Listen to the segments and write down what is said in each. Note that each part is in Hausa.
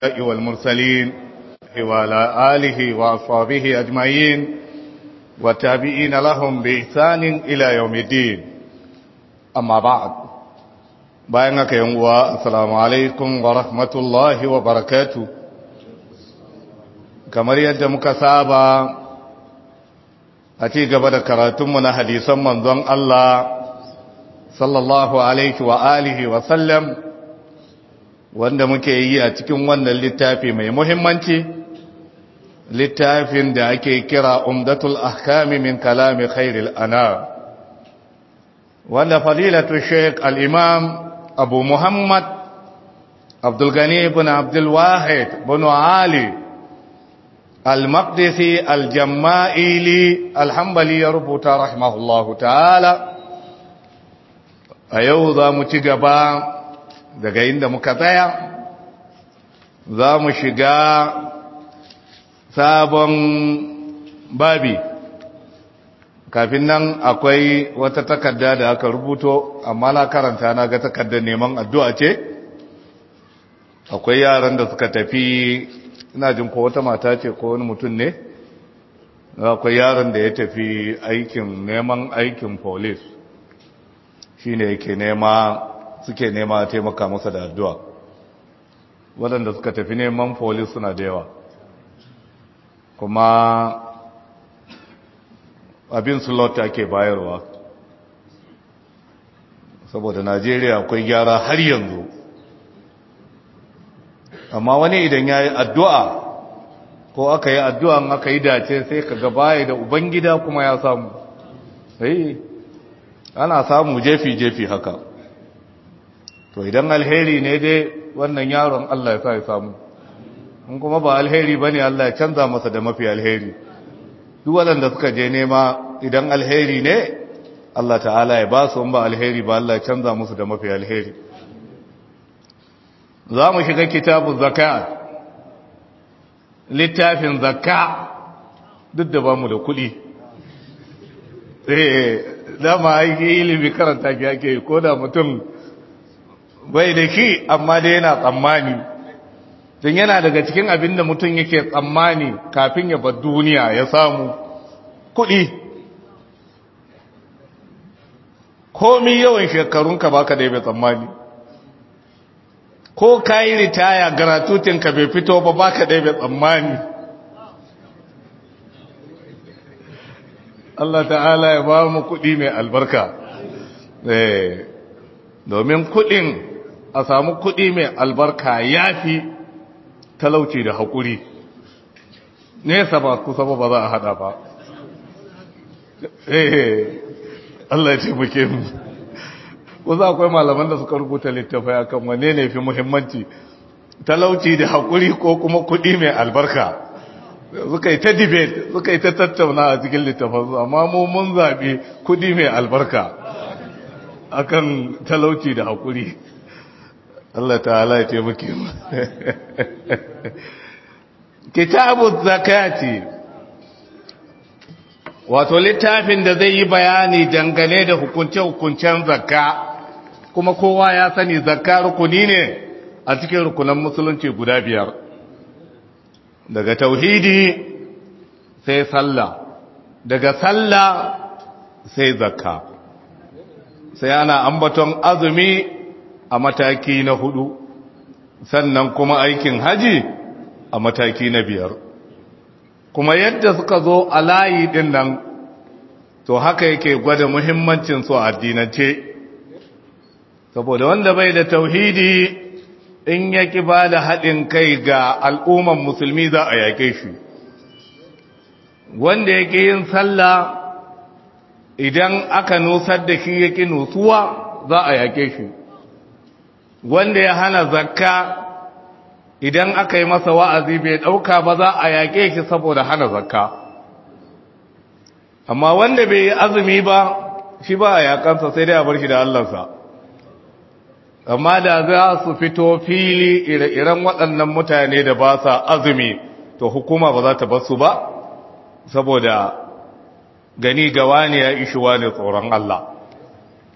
والمرسلين وعلى آله وأصحابه أجمعين والتابعين لهم بإحسان إلى يوم الدين أما بعد بينك يوم السلام عليكم ورحمة الله وبركاته kamar yadda muka saba a ci gaba da karatunmu na hadisan manzon Allah sallallahu alaihi wa alihi wa sallam wanda muke yi a cikin wannan littafi mai muhimmanci littafin da ake kira umdatul ahkami min kalami khairil ana wanda fadilatu sheik al-imam abu muhammad abdulgani ibn abdulwahid bin ali al-maqdisi al-jamma'ili alhambali ya rubuta rahimahullahu ta'ala a yau za mu ci gaba daga inda muka tsaya za mu shiga sabon babi kafin nan akwai wata takarda da aka rubuto amma na karanta na ga takardar neman addu'a ce akwai yaran da suka tafi ina jin ko wata mata ce ko wani mutum ne akwai yaran da ya tafi aikin neman aikin police shine yake nema suke nema taimaka masa da addu'a waɗanda suka tafi neman polis suna da yawa kuma abin slot ake bayarwa saboda najeriya akwai gyara har yanzu amma wani idan ya yi addu'a ko aka yi addu'an aka yi dace sai ka gabaya da ubangida kuma ya samu ana samu jefi-jefi haka to idan alheri ne dai wannan yaron Allah ya sa ya samu in kuma ba alheri bane Allah ya canza masa da mafi alheri duk waɗanda suka je nema idan alheri ne Allah ta'ala ya ba su ba alheri ba Allah ya canza musu da mafi alheri za mu shiga kitabun zakat littafin zakka duk da ba mu da kuɗi dama aiki ilimi karanta ki ake ko da mutum bai da shi amma dai yana tsammani don yana daga cikin abin da mutum yake tsammani kafin ya bar duniya ya samu kuɗi komi yawan shekarunka baka da bai tsammani ko ka yi ritaya garatutinka bai fito ba baka da bai tsammani Allah ta'ala ya ba mu kuɗi mai albarka domin kuɗin a samu kuɗi mai albarka ya fi talauci da haƙuri nesa ba kusa ba za a haɗa ba Allah ya ce muke mu kusa akwai malaman da suka rubuta littafai akan wane ne fi muhimmanci talauci da haƙuri ko kuma kuɗi mai albarka suka yi ta debate suka yi ta tattauna a cikin littafansu amma mu mun zaɓi kudi mai albarka akan talauci da haƙuri Allah ta'ala ya taimake mu kitabu zakati wato littafin da zai yi bayani dangane da hukunce-hukuncen zakka kuma kowa ya sani zakka rukuni ne a cikin rukunan musulunci guda biyar daga tauhidi sai sallah daga sallah sai zakka sai ana ambaton azumi a mataki na hudu sannan kuma aikin haji a mataki na biyar kuma yadda suka zo a layi din nan to haka yake gwada muhimmancin su a addinance saboda wanda bai da tauhidi in ya ki ba da haɗin kai ga al'umman musulmi za a yake shi wanda ya yin sallah idan aka nusar da shi ya ƙi nusuwa za a yake shi wanda ya hana zakka idan aka yi masa wa'azi bai ɗauka ba za a yake shi saboda hana zakka amma wanda bai yi azumi ba shi ba a yakansa sai dai a bar shi da Allahnsa. amma da za su fito fili ire-iren waɗannan mutane da ba sa azumi to hukuma ba za ta basu ba saboda gani gawa ne ya ishi wani tsoron Allah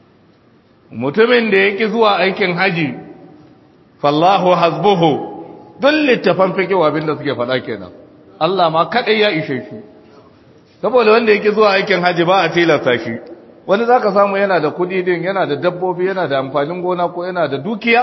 mutumin da ya ƙi zuwa aikin haji fallahu hasbuhu don littafan fikiwa abinda suke faɗa kenan Allah ma kaɗai ya ishe shi saboda wanda yake zuwa aikin haji ba a tilasta shi wani za ka samu yana da kudi din yana da dabbobi yana da amfanin gona ko yana da dukiya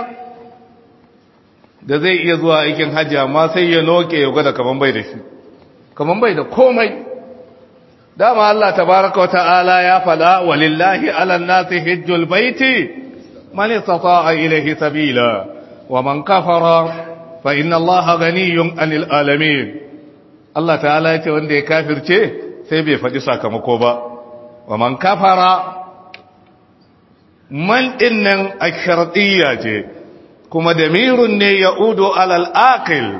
da zai iya zuwa aikin haji amma sai ya noke ya gwada kaman bai da shi kaman bai da komai dama Allah tabaraka wa ta'ala ya fada walillahi ala nasi hajjul baiti man istata'a ilayhi sabila wa man kafara fa inna Allaha ganiyyun 'anil alamin Allah ta'ala ya ce wanda ya kafirce sai bai faɗi sakamako ba wa man kafara man dinnan ash-shartiyya ce kuma damirun ne yaudu alal aqil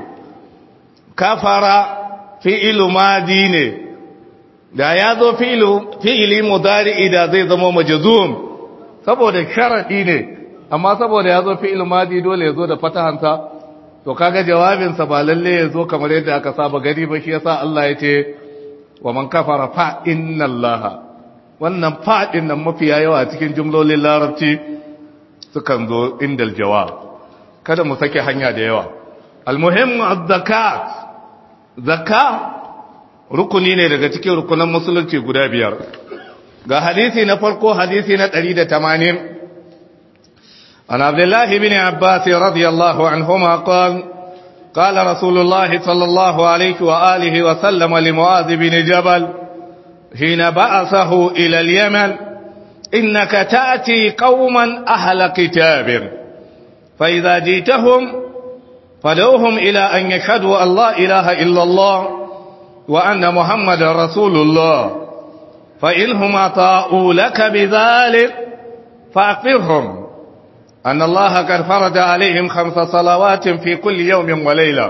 kafara fi'lu madi ne da ya zo fi'ili mudari da zai zama majzum saboda sharadi ne amma saboda ya zo fi'il madi dole ya zo da fatahansa to kaga jawabinsa ba lalle ya zo kamar yadda aka saba gari ba shi yasa Allah ya ce wa man kafara fa inna allaha wannan fa din nan mafiya yawa cikin jumlolin larabci sukan zo indal jawab kada mu sake hanya da yawa almuhim az-zakat zakka rukuni ne daga cikin rukunan musulunci guda biyar ga hadisi na farko hadisi na 180 عن عبد الله بن عباس رضي الله عنهما قال قال رسول الله صلى الله عليه وآله وسلم لمعاذ بن جبل حين بعثه إلى اليمن إنك تأتي قوما أهل كتاب فإذا جيتهم فدوهم إلى أن يشهدوا أن لا إله إلا الله وأن محمد رسول الله فإنهم أطاؤوا لك بذلك فأخبرهم أن الله قد فرض عليهم خمس صلوات في كل يوم وليلة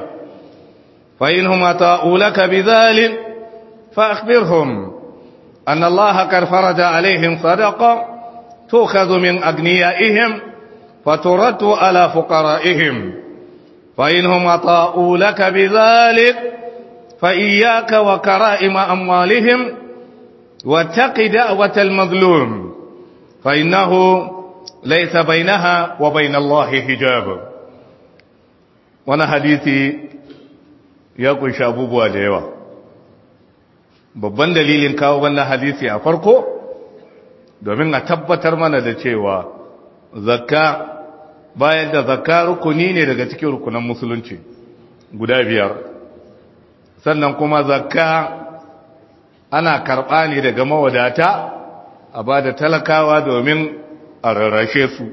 فإنهم أطاؤوا لك بذلك فأخبرهم أن الله قد فرض عليهم صدقة تؤخذ من أغنيائهم فترد على فقرائهم فإنهم أطاؤوا لك بذلك فإياك وكرائم أموالهم واتق دعوة المظلوم فإنه ليس بينها وبين الله حجاب وانا حديثي ya kunshi abubuwa da yawa babban dalilin kawo wannan hadisi a farko domin a tabbatar mana da cewa zakka bayan da zakka rukuni ne daga cikin rukunan musulunci guda biyar sannan kuma zakka ana karɓa ne daga mawadata a ba da talakawa domin a rarrashe su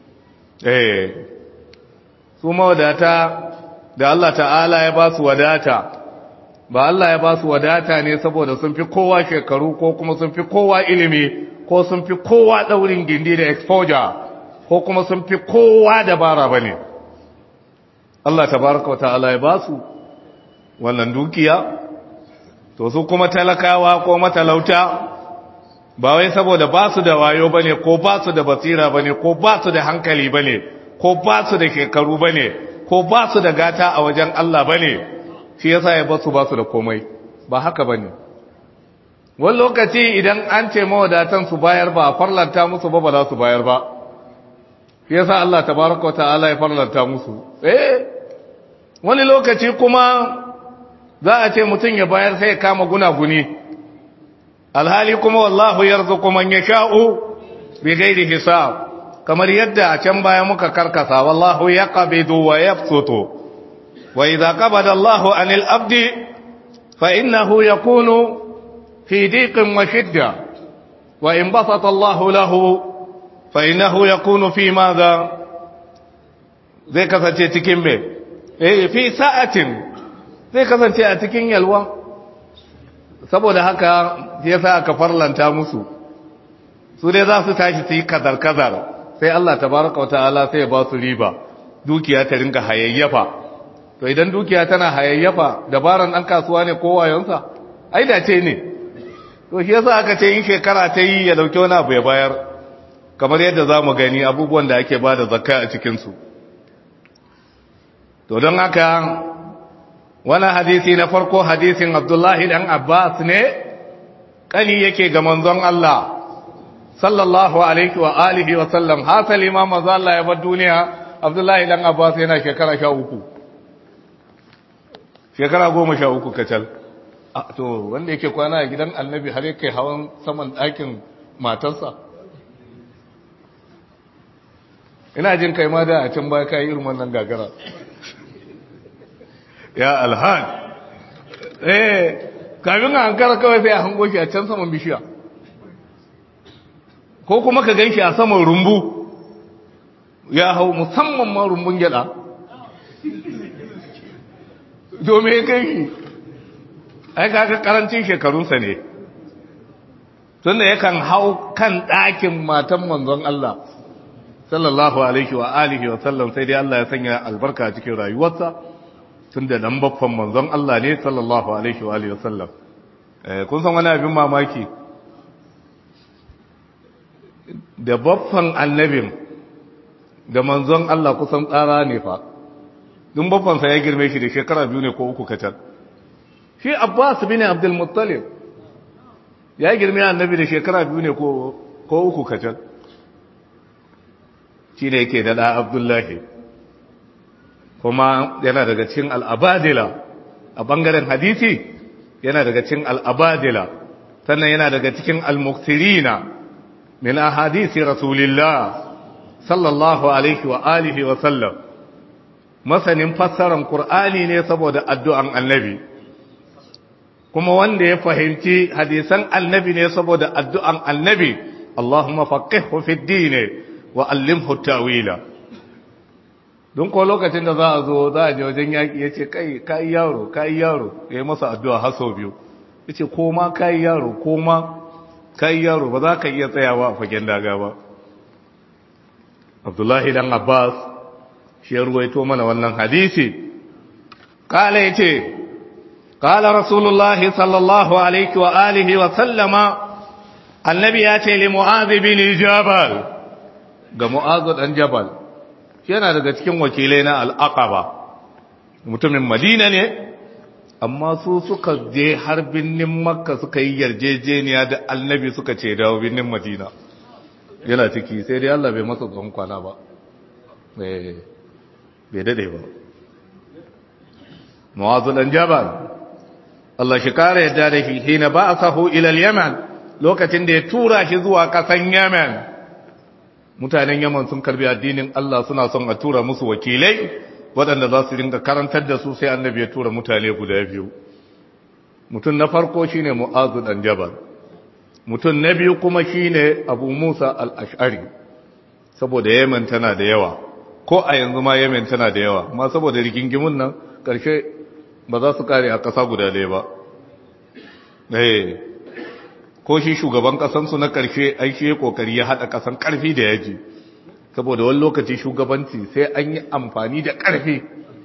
eh su mawadata da Allah ta'ala ya ba su wadata ba Allah ya ba su wadata ne saboda sun fi kowa shekaru ko kuma sun fi kowa ilimi ko sun fi kowa daurin gindi da exposure ko kuma sun fi kowa dabara ba ne Allah tabaraka ta'ala ya ba su wannan dukiya to su kuma talakawa ko matalauta ba wai saboda ba su da wayo ba ne ko ba su da basira ba ne ko ba su da hankali ba ne ko ba su da shekaru ba ne ko ba su da gata a wajen Allah ba ne shi yasa ya basu ba su da komai ba haka ba ne wani lokaci idan an ce mawadatan su bayar ba a farlanta musu ba ba za su bayar ba shi yasa Allah tabaraka wa ta'ala ya farlanta musu eh wani lokaci kuma za a ce mutum ya bayar sai ya kama gunaguni alhali kuma wallahu yarzuqu man yasha'u bighairi hisab kamar yadda a can baya muka karkasa wallahu yaqbidu wa yabsutu wa idza qabada Allahu anil abdi fa innahu yakunu fi diqin wa shidda wa in basata Allahu lahu fa innahu yakunu fi madha zai kasance cikin me eh fi sa'atin zai kasance a cikin yalwa saboda haka yasa aka farlanta musu su dai za su tashi su yi kazar-kazar sai Allah tabaraka wata'ala sai ya ba su riba dukiya ta rinka hayayyafa to idan dukiya tana hayayyafa dabaran ɗan kasuwa ne ko wayonsa ai da ce ne to shi yasa aka ce in shekara ta yi ya dauki wani abu ya bayar kamar yadda za mu gani abubuwan da ake ba da zakka a cikinsu to don haka wani hadisi na farko hadisin abdullahi dan abbas ne kani yake ga manzon Allah sallallahu alaihi wa alihi wa sallam hasali ma manzo Allah ya bar duniya Abdullahi dan Abbas yana shekara 13 shekara goma sha uku kacal to wanda yake kwana a gidan annabi har yake hawan saman ɗakin matarsa ina jin kai ma da a can baya kayi irin wannan gagara ya alhan eh kafin a hankara kawai sai a hango shi a can saman bishiya ko kuma ka gan shi a saman rumbu ya hau musamman ma rumbun gyada domin ya kai shi ai kaga karancin shekarunsa ne tunda yakan hau kan ɗakin matan manzon Allah sallallahu alaihi wa alihi wa sallam sai dai Allah ya sanya albarka a cikin rayuwarsa tunda dan baffan manzon Allah ne sallallahu alaihi wa alihi wa sallam eh kun san wani abin mamaki da baffan annabin da manzon Allah kusan tsara ne fa dun baffan sa ya girme shi da shekara biyu ne ko uku kacal shi Abbas bin Abdul Muttalib ya girme annabi da shekara biyu ne ko uku kacal shi ne yake da abdullahi kuma yana daga cin al'abadila a ɓangaren hadisi yana daga cin al'abadila sannan yana daga cikin al-muktirina min a hadisi rasulillah sallallahu alaihi wa alihi wa sallam masanin fassarar Kur'ani ne saboda addu'an annabi kuma wanda ya fahimci hadisan annabi ne saboda addu'an annabi Allahumma faqihhu fid din wa allimhu ta'wila don ko lokacin da za a zo za a je wajen yaki yace kai kai yaro kai yaro yayi masa addu'a har sau biyu yace ko ma kai yaro ko ma kai yaro ba za ka iya tsayawa a fagen daga ba Abdullahi dan Abbas shi ya ruwaito mana wannan hadisi kala yace قال رسول الله صلى الله عليه وآله وسلم النبي ياتي لمعاذ بن جبل ga mu'azu dan jabal yana daga cikin wakilai na al'aqaba mutumin madina ne amma su suka je har binnin makka suka yi yarjejeniya da annabi suka ce dawo binnin madina yana ciki sai dai Allah bai masa tsohon kwana ba bai dade ba mu'azu dan jabal Allah shi kare yadda da shi hina ba a sahu ilal yaman lokacin da ya tura shi zuwa kasan yaman mutanen yaman sun karbi addinin Allah suna son a tura musu wakilai waɗanda za su ringa karantar da su sai annabi ya tura mutane guda biyu mutum na farko shine mu'azu dan jabal mutum na biyu kuma shine abu musa al-ash'ari saboda yaman tana da yawa ko a yanzu ma yaman tana da yawa amma saboda rigingimun nan ƙarshe ba za su kare a ƙasa guda ɗaya ba ko shi shugaban ƙasansu na ƙarshe aiki ya ƙoƙari ya haɗa ƙasan ƙarfi da yaji saboda wani lokaci shugabanci sai an yi amfani da ƙarfi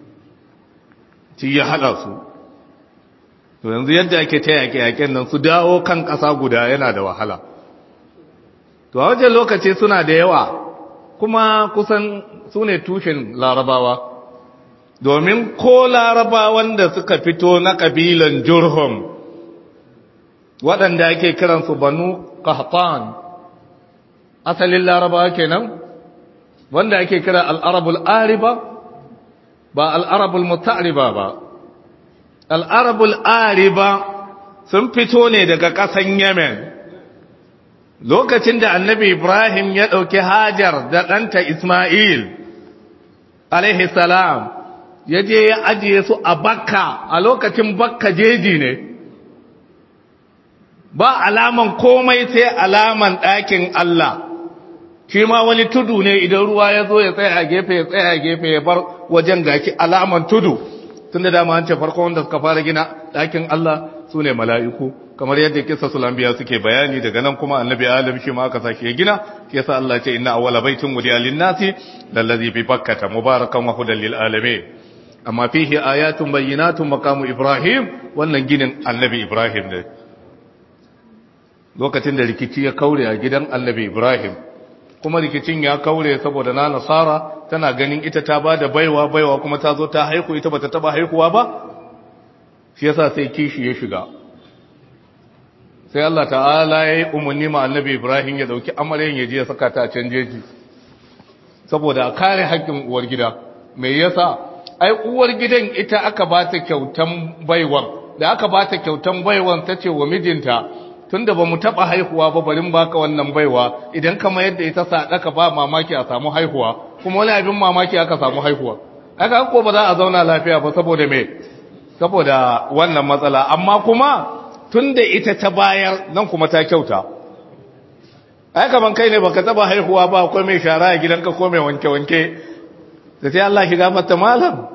ci ya haɗa su to yanzu yadda ake ta yaƙe-yaƙen nan su dawo kan ƙasa guda yana da wahala to a wajen lokaci suna da yawa kuma kusan su ne tushen larabawa domin ko larabawan da suka fito na ƙabilan jurhum waɗanda ake kiransu banu kahtan asalin larabawa kenan wanda ake kira al'arabul ariba ba al'arabul mutariba ba al'arabul ariba sun fito ne daga ƙasan yemen lokacin da annabi ibrahim ya ɗauki hajar da ɗanta ismail alaihi salam ya je ya ajiye su a bakka a lokacin bakka jeji ne ba alaman komai sai alaman ɗakin Allah shi ma wani tudu ne idan ruwa ya zo ya tsaya a gefe ya tsaya a gefe ya bar wajen gaki alaman tudu tun da dama an ce farko wanda suka fara gina ɗakin Allah su ne mala'iku kamar yadda kisa sulambiya suke bayani daga nan kuma annabi adam shi ma aka sake ya gina shi yasa Allah ce inna awwala baitin wudiya lin-nasi lallazi bi bakkata mubarakan wa hudan lil alamin amma fihi ayatun bayyinatun maqamu ibrahim wannan ginin annabi ibrahim ne lokacin da rikici ya kaure a gidan annabi ibrahim kuma rikicin ya kaure saboda na nasara tana ganin ita ta bada baiwa baiwa kuma ta zo ta haihu ita bata taba haihuwa ba shi yasa sai kishi ya shiga sai Allah ta'ala ya yi umarni ma annabi ibrahim ya dauki amaryan ya je ya saka ta a can jeji saboda a kare haƙƙin uwar gida me yasa ai uwar gidan ita aka ba ta kyautan baiwan da aka ba ta kyautan baiwan ta ce wa mijinta tunda ba mu taɓa haihuwa ba barin baka wannan baiwa idan kama yadda ita sadaka ba mamaki a samu haihuwa kuma wani abin mamaki aka samu haihuwa aka ko ba za a zauna lafiya ba saboda me saboda wannan matsala amma kuma tunda ita ta bayar nan kuma ta kyauta ai kaman kai ne baka taba haihuwa ba akwai mai shara a gidanka ko mai wanke wanke da sai Allah ki gafarta malam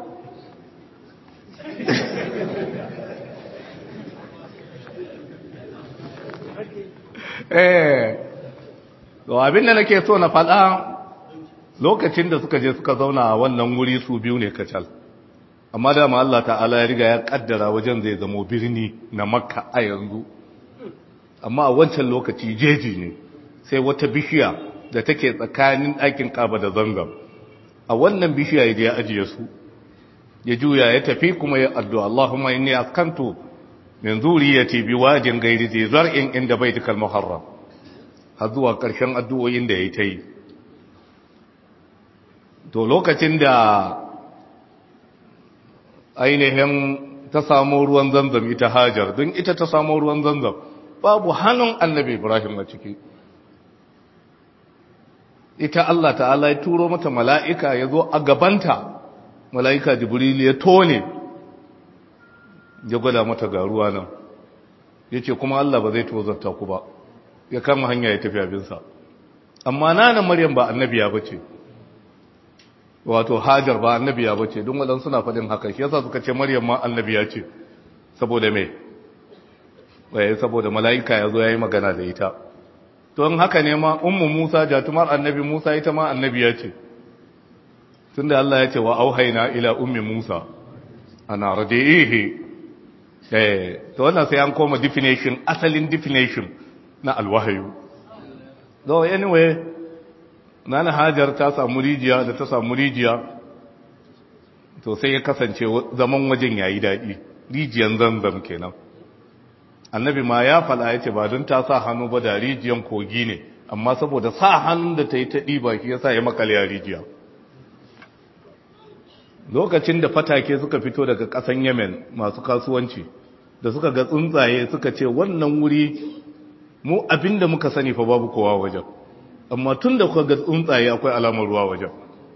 eh to abin da nake so na faɗa lokacin da suka je suka zauna a wannan wuri su biyu ne kacal amma dama Allah ta'ala ya riga ya kaddara wajen zai zamo birni na makka a yanzu amma a wancan lokaci jeji ne sai wata bishiya da take tsakanin ɗakin kaba da zanzam a wannan bishiya ya je ya ajiye su ya juya ya tafi kuma ya addu'a Allahumma inni askantu min zuriyati biwajin ghairi zi zar'in inda baitikal muharram har zuwa ƙarshen addu'o'in da ya ta yi to lokacin da ainihin ta samu ruwan zanzam ita hajar don ita ta samu ruwan zanzam babu hannun annabi ibrahim a ciki ita Allah ta'ala ya turo mata mala'ika ya zo a gabanta mala'ika jibril ya tone ya gwada mata ga ruwa nan ya ce kuma Allah ba zai tozarta ku ba ya kama hanya ya tafi abinsa amma nana maryam ba annabiya ba ce wato hajar ba annabiya ba ce don waɗansu suna faɗin haka shi yasa suka ce maryam ma annabiya ce saboda me waye saboda mala'ika ya zo ya yi magana da ita don haka ne ma ummu musa jatumar annabi musa ita ma annabiya ce tunda Allah ya ce wa auhaina ila ummi musa ana radi'ihi eh to wannan sai an koma definition asalin definition na alwahayu so anyway nana hajar ta samu rijiya da ta samu rijiya to sai ya kasance zaman wajen yayi daɗi rijiyan zanzam kenan annabi ma ya fala ya ce ba don ta sa hannu ba da rijiyan kogi ne amma saboda sa hannun da ta yi ta ɗiba ki ya sa ya makale a rijiya lokacin da fatake suka fito daga ƙasan yemen masu kasuwanci da suka ga tsuntsaye suka ce wannan wuri mu abinda muka sani fa babu kowa wajen amma tun da kuka ga tsuntsaye akwai alamar ruwa wajen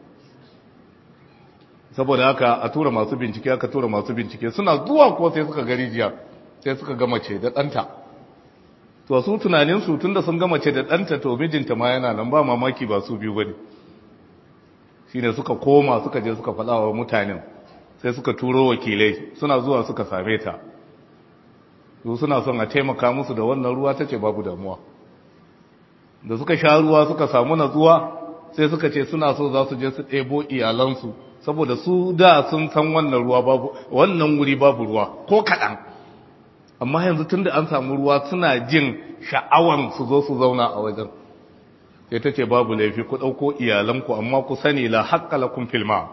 saboda haka a tura masu bincike aka tura masu bincike suna zuwa ko sai suka ga rijiya sai suka ga mace da ɗanta to su tunaninsu tun da sun ga mace da ɗanta to mijinta ma yana nan ba mamaki ba su biyu ba ne shi ne suka koma suka je suka faɗa wa mutanen sai suka turo wakilai suna zuwa suka same ta su suna son a taimaka musu da wannan ruwa ta ce babu damuwa da suka sha ruwa suka samu natsuwa sai suka ce suna so za su je su ɗebo iyalansu saboda su da sun san wannan ruwa babu wannan wuri babu ruwa ko kaɗan amma yanzu tunda an samu ruwa suna jin sha'awan su zo su zauna a wajen sai ta ce babu laifi ku ɗauko iyalanku amma ku sani la haƙƙa lakum filma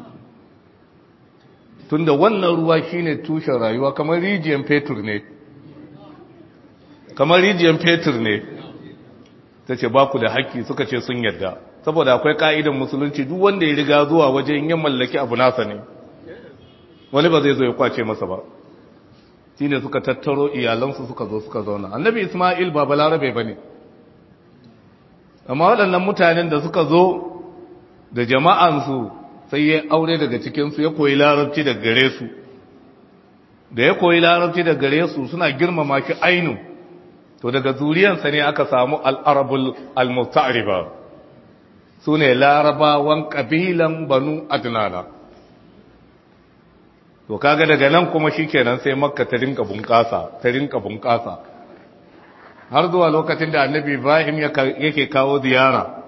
tunda wannan ruwa shine tushen rayuwa kamar rijiyar fetur ne kamar rijiyar fetur ne ta ce ba ku da haƙƙi suka ce sun yadda saboda akwai ƙa'idan musulunci duk wanda ya riga zuwa wajen yin mallaki abu nasa ne wani ba zai zo ya kwace masa ba shi ne suka tattaro iyalansu suka zo suka zauna annabi ismail ba balarabe ba ne amma waɗannan mutanen da suka zo da jama'ansu sai ya aure daga cikinsu ya koyi larabci da gare su da ya koyi larabci da gare su suna girmama shi ainu to daga zuriyansa ne aka samu al'arabul al-musta'riba su ne larabawan ƙabilan banu adnana to kaga daga nan kuma shikenan sai makka ta rinka bunƙasa ta rinka bunƙasa har zuwa lokacin da annabi ibrahim yake kawo ziyara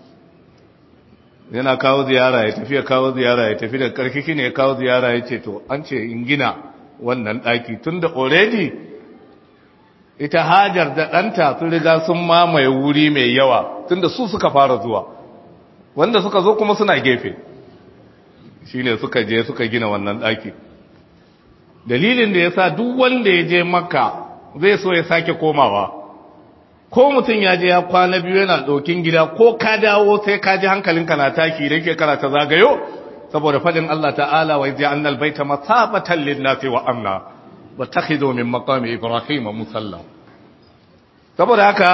yana kawo ziyara ya tafi ya kawo ziyara ya tafi da ƙarshe shine ya kawo ziyara ya ce to an ce in gina wannan ɗaki tun da already ita hajar da ɗanta sun riga sun mamaye wuri mai yawa tun da su suka fara zuwa wanda suka zo kuma suna gefe shine suka je suka gina wannan ɗaki dalilin da ya sa duk wanda ya je makka zai so ya sake komawa ko mutum ya je ya kwana biyu yana ɗaukin gida ko ka dawo sai ka ji hankalinka na taki da ke karata zagayo saboda fadin Allah ta'ala wa ja'alna al-baita masabatan lin-nasi wa amna wa takhidhu min maqami ibrahim musalla saboda haka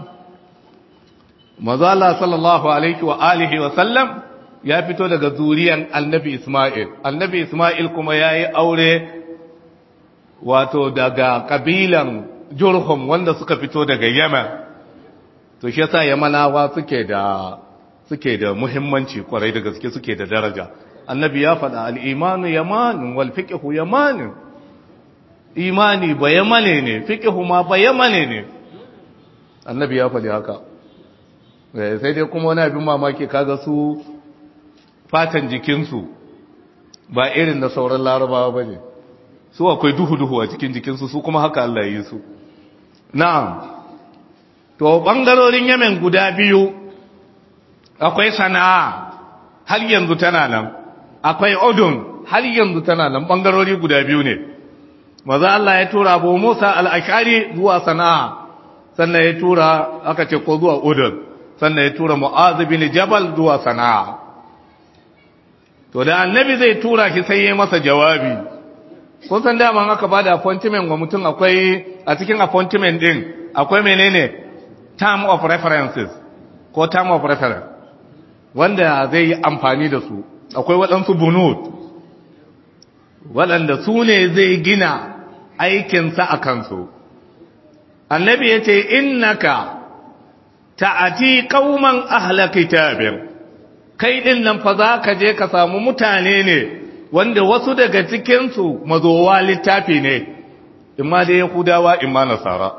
manzo Allah sallallahu alaihi wa alihi wa sallam ya fito daga zuriyan annabi Isma'il annabi Isma'il kuma yayi aure wato daga kabilan Jurhum wanda suka fito daga Yemen to shi yasa Yamanawa suke da suke da muhimmanci kwarai da gaske suke da daraja annabi ya faɗa al-imanu yaman wal fiqhu yaman imani ba yamane ne fiqhu ma ba yamane ne annabi ya faɗi haka sai dai kuma wani abin mamaki kaga su fatan jikinsu ba irin da sauran larabawa ba ne su akwai duhu-duhu a cikin jikinsu su kuma haka Allah yi su na'am to ɓangarorin yamen guda biyu akwai sana'a har yanzu tana nan akwai odun har yanzu tana nan ɓangarori guda biyu ne maza Allah ya tura abu musa al'ashari zuwa sana'a sannan ya tura aka ce ko zuwa odun sannan ya tura mu'azu bin jabal zuwa sana'a to da annabi zai tura shi sai ya masa jawabi kun san dama aka bada appointment wa mutum akwai a cikin appointment din akwai menene term of references ko term of reference wanda zai yi amfani da su akwai waɗansu bunut waɗanda su ne zai gina aikinsa a kansu annabi ya ce innaka ta'ati qauman ahla kitabin kai din nan fa za ka je ka samu mutane ne wanda wasu daga cikin su mazowa littafi ne imma da yahudawa imma nasara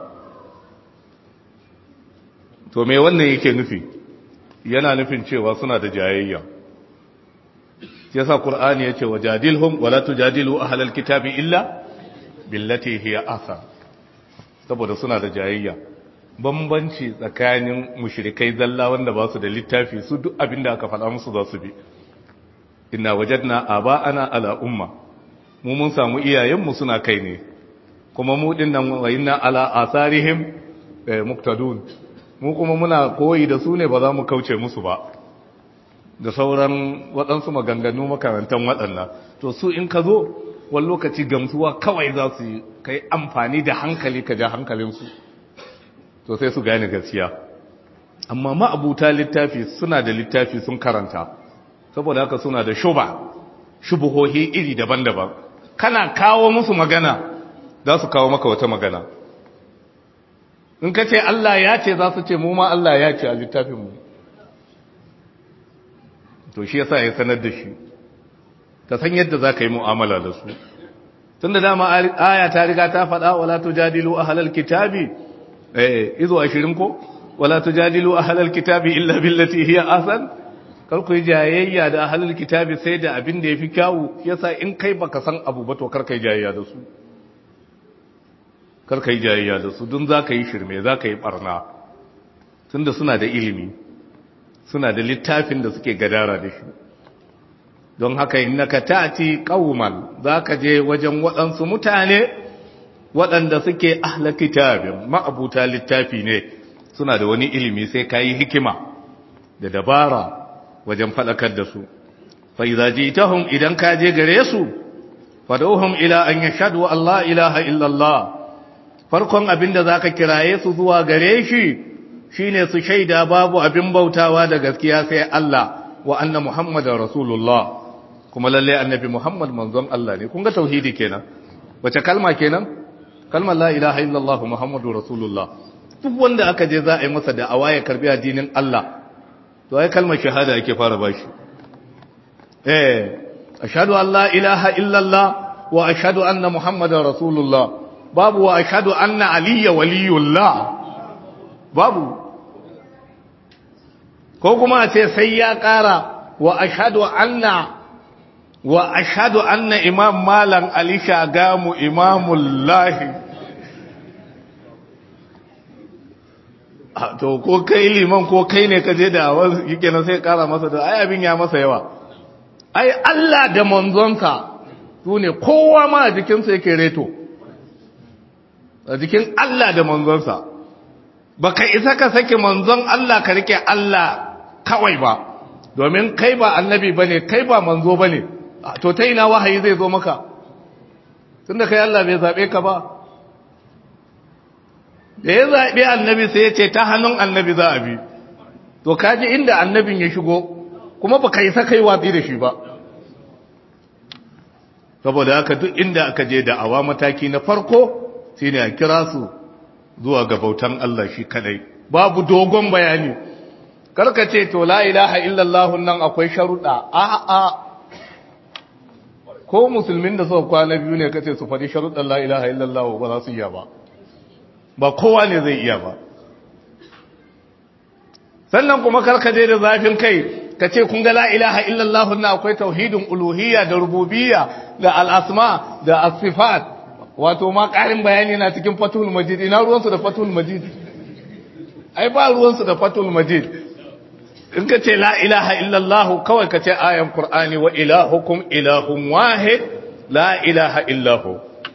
to me wannan yake nufi yana nufin cewa suna da jayayya yasa qur'ani yace wajadilhum wala tujadilu ahlal kitabi illa billati hiya asa saboda suna da jayayya bambanci tsakanin mushrikai zalla wanda ba su da littafi su duk abin da aka faɗa musu za su bi inna wajadna aba'ana ala umma mu mun samu iyayenmu suna kai ne kuma mu din nan wa inna ala asarihim muqtadun mu kuma muna koyi da su ne ba za mu kauce musu ba da sauran waɗansu maganganu makarantan waɗannan to su in ka zo wani lokaci gamsuwa kawai za su yi ka yi amfani da hankali ka ja hankalinsu to sai su gane gaskiya amma ma'abuta littafi suna da littafi sun karanta saboda haka suna da shuba shubuhohi iri daban-daban kana kawo musu magana za su kawo maka wata magana in ka ce Allah ya ce za su ce mu ma Allah ya ce a littafinmu to shi yasa ya sanar da shi ka san yadda za ka yi mu'amala da su tun da dama aya ta riga ta faɗa wala tujadilu ahlal kitabi eh izo 20 ko wala tujadilu ahlal kitabi illa billati hiya ahsan kar ku yi jayayya da ahlul kitabi sai da abin da yafi kyawu yasa in kai baka san abu ba to kar kai jayayya da su kar kai jayayya da su dun zaka yi shirme zaka yi barna tunda suna da ilimi suna da littafin da suke gadara da shi don haka innaka ta'ti qauman zaka je wajen waɗansu mutane waɗanda suke ahla kitabin ma'abuta littafi ne suna da wani ilimi sai kayi hikima da dabara wajen faɗakar da su fa idza jitahum idan ka je gare su fad'uhum ila an yashhadu Allah ilaha illa Allah farkon abinda zaka kiraye su zuwa gare shi shine su shaida babu abin bautawa da gaskiya sai Allah wa anna muhammadar rasulullah kuma lalle annabi muhammad manzon Allah ne kun ga tauhidi kenan wace kalma kenan kalmar la ilaha illallah muhammadur rasulullah duk wanda aka je za a yi masa da'awa ya karbi addinin Allah to ai kalmar shahada yake fara bashi eh ashhadu an la ilaha illallah wa ashhadu anna muhammadar rasulullah babu wa ashhadu anna aliyya waliyullah babu ko kuma a ce sai ya ƙara wa ashadu anna wa ashadu anna imam malam ali shagamu imamullahi to ko kai liman ko kai ne ka je da awar yake nan sai ƙara masa da ai abin ya masa yawa ai Allah da manzonsa su ne kowa ma a jikinsa yake reto a jikin Allah da manzonsa baka isa ka sake manzon Allah ka rike Allah kawai ba domin kai ba annabi bane kai ba manzo bane to ta ina wahayi zai zo maka tunda kai Allah bai zabe ka ba da ya zabe annabi sai ya ce ta hannun annabi za a bi to kaji inda annabin ya shigo kuma ba kai sa kai watsi da shi ba saboda haka duk inda aka je da awa mataki na farko shine a kira su zuwa ga bautan Allah shi kadai babu dogon bayani karka ce to la ilaha illallah nan akwai sharuɗa a a ko musulmin da suka kwana biyu ne kace su faɗi sharuɗan la ilaha illallah ba za su iya ba ba kowa ne zai iya ba sannan kuma karka je da zafin kai ka ce kun ga la ilaha illallah na akwai tauhidin uluhiyya da rububiyya da al'asma da asifat wato ma ƙarin bayani na cikin fatul majid ina ruwansu da fatul majid ai ba ruwansu da fatul majid in ka ce la ilaha illallah kawai ka ce ayan qur'ani wa ilahukum ilahun wahid la ilaha illahu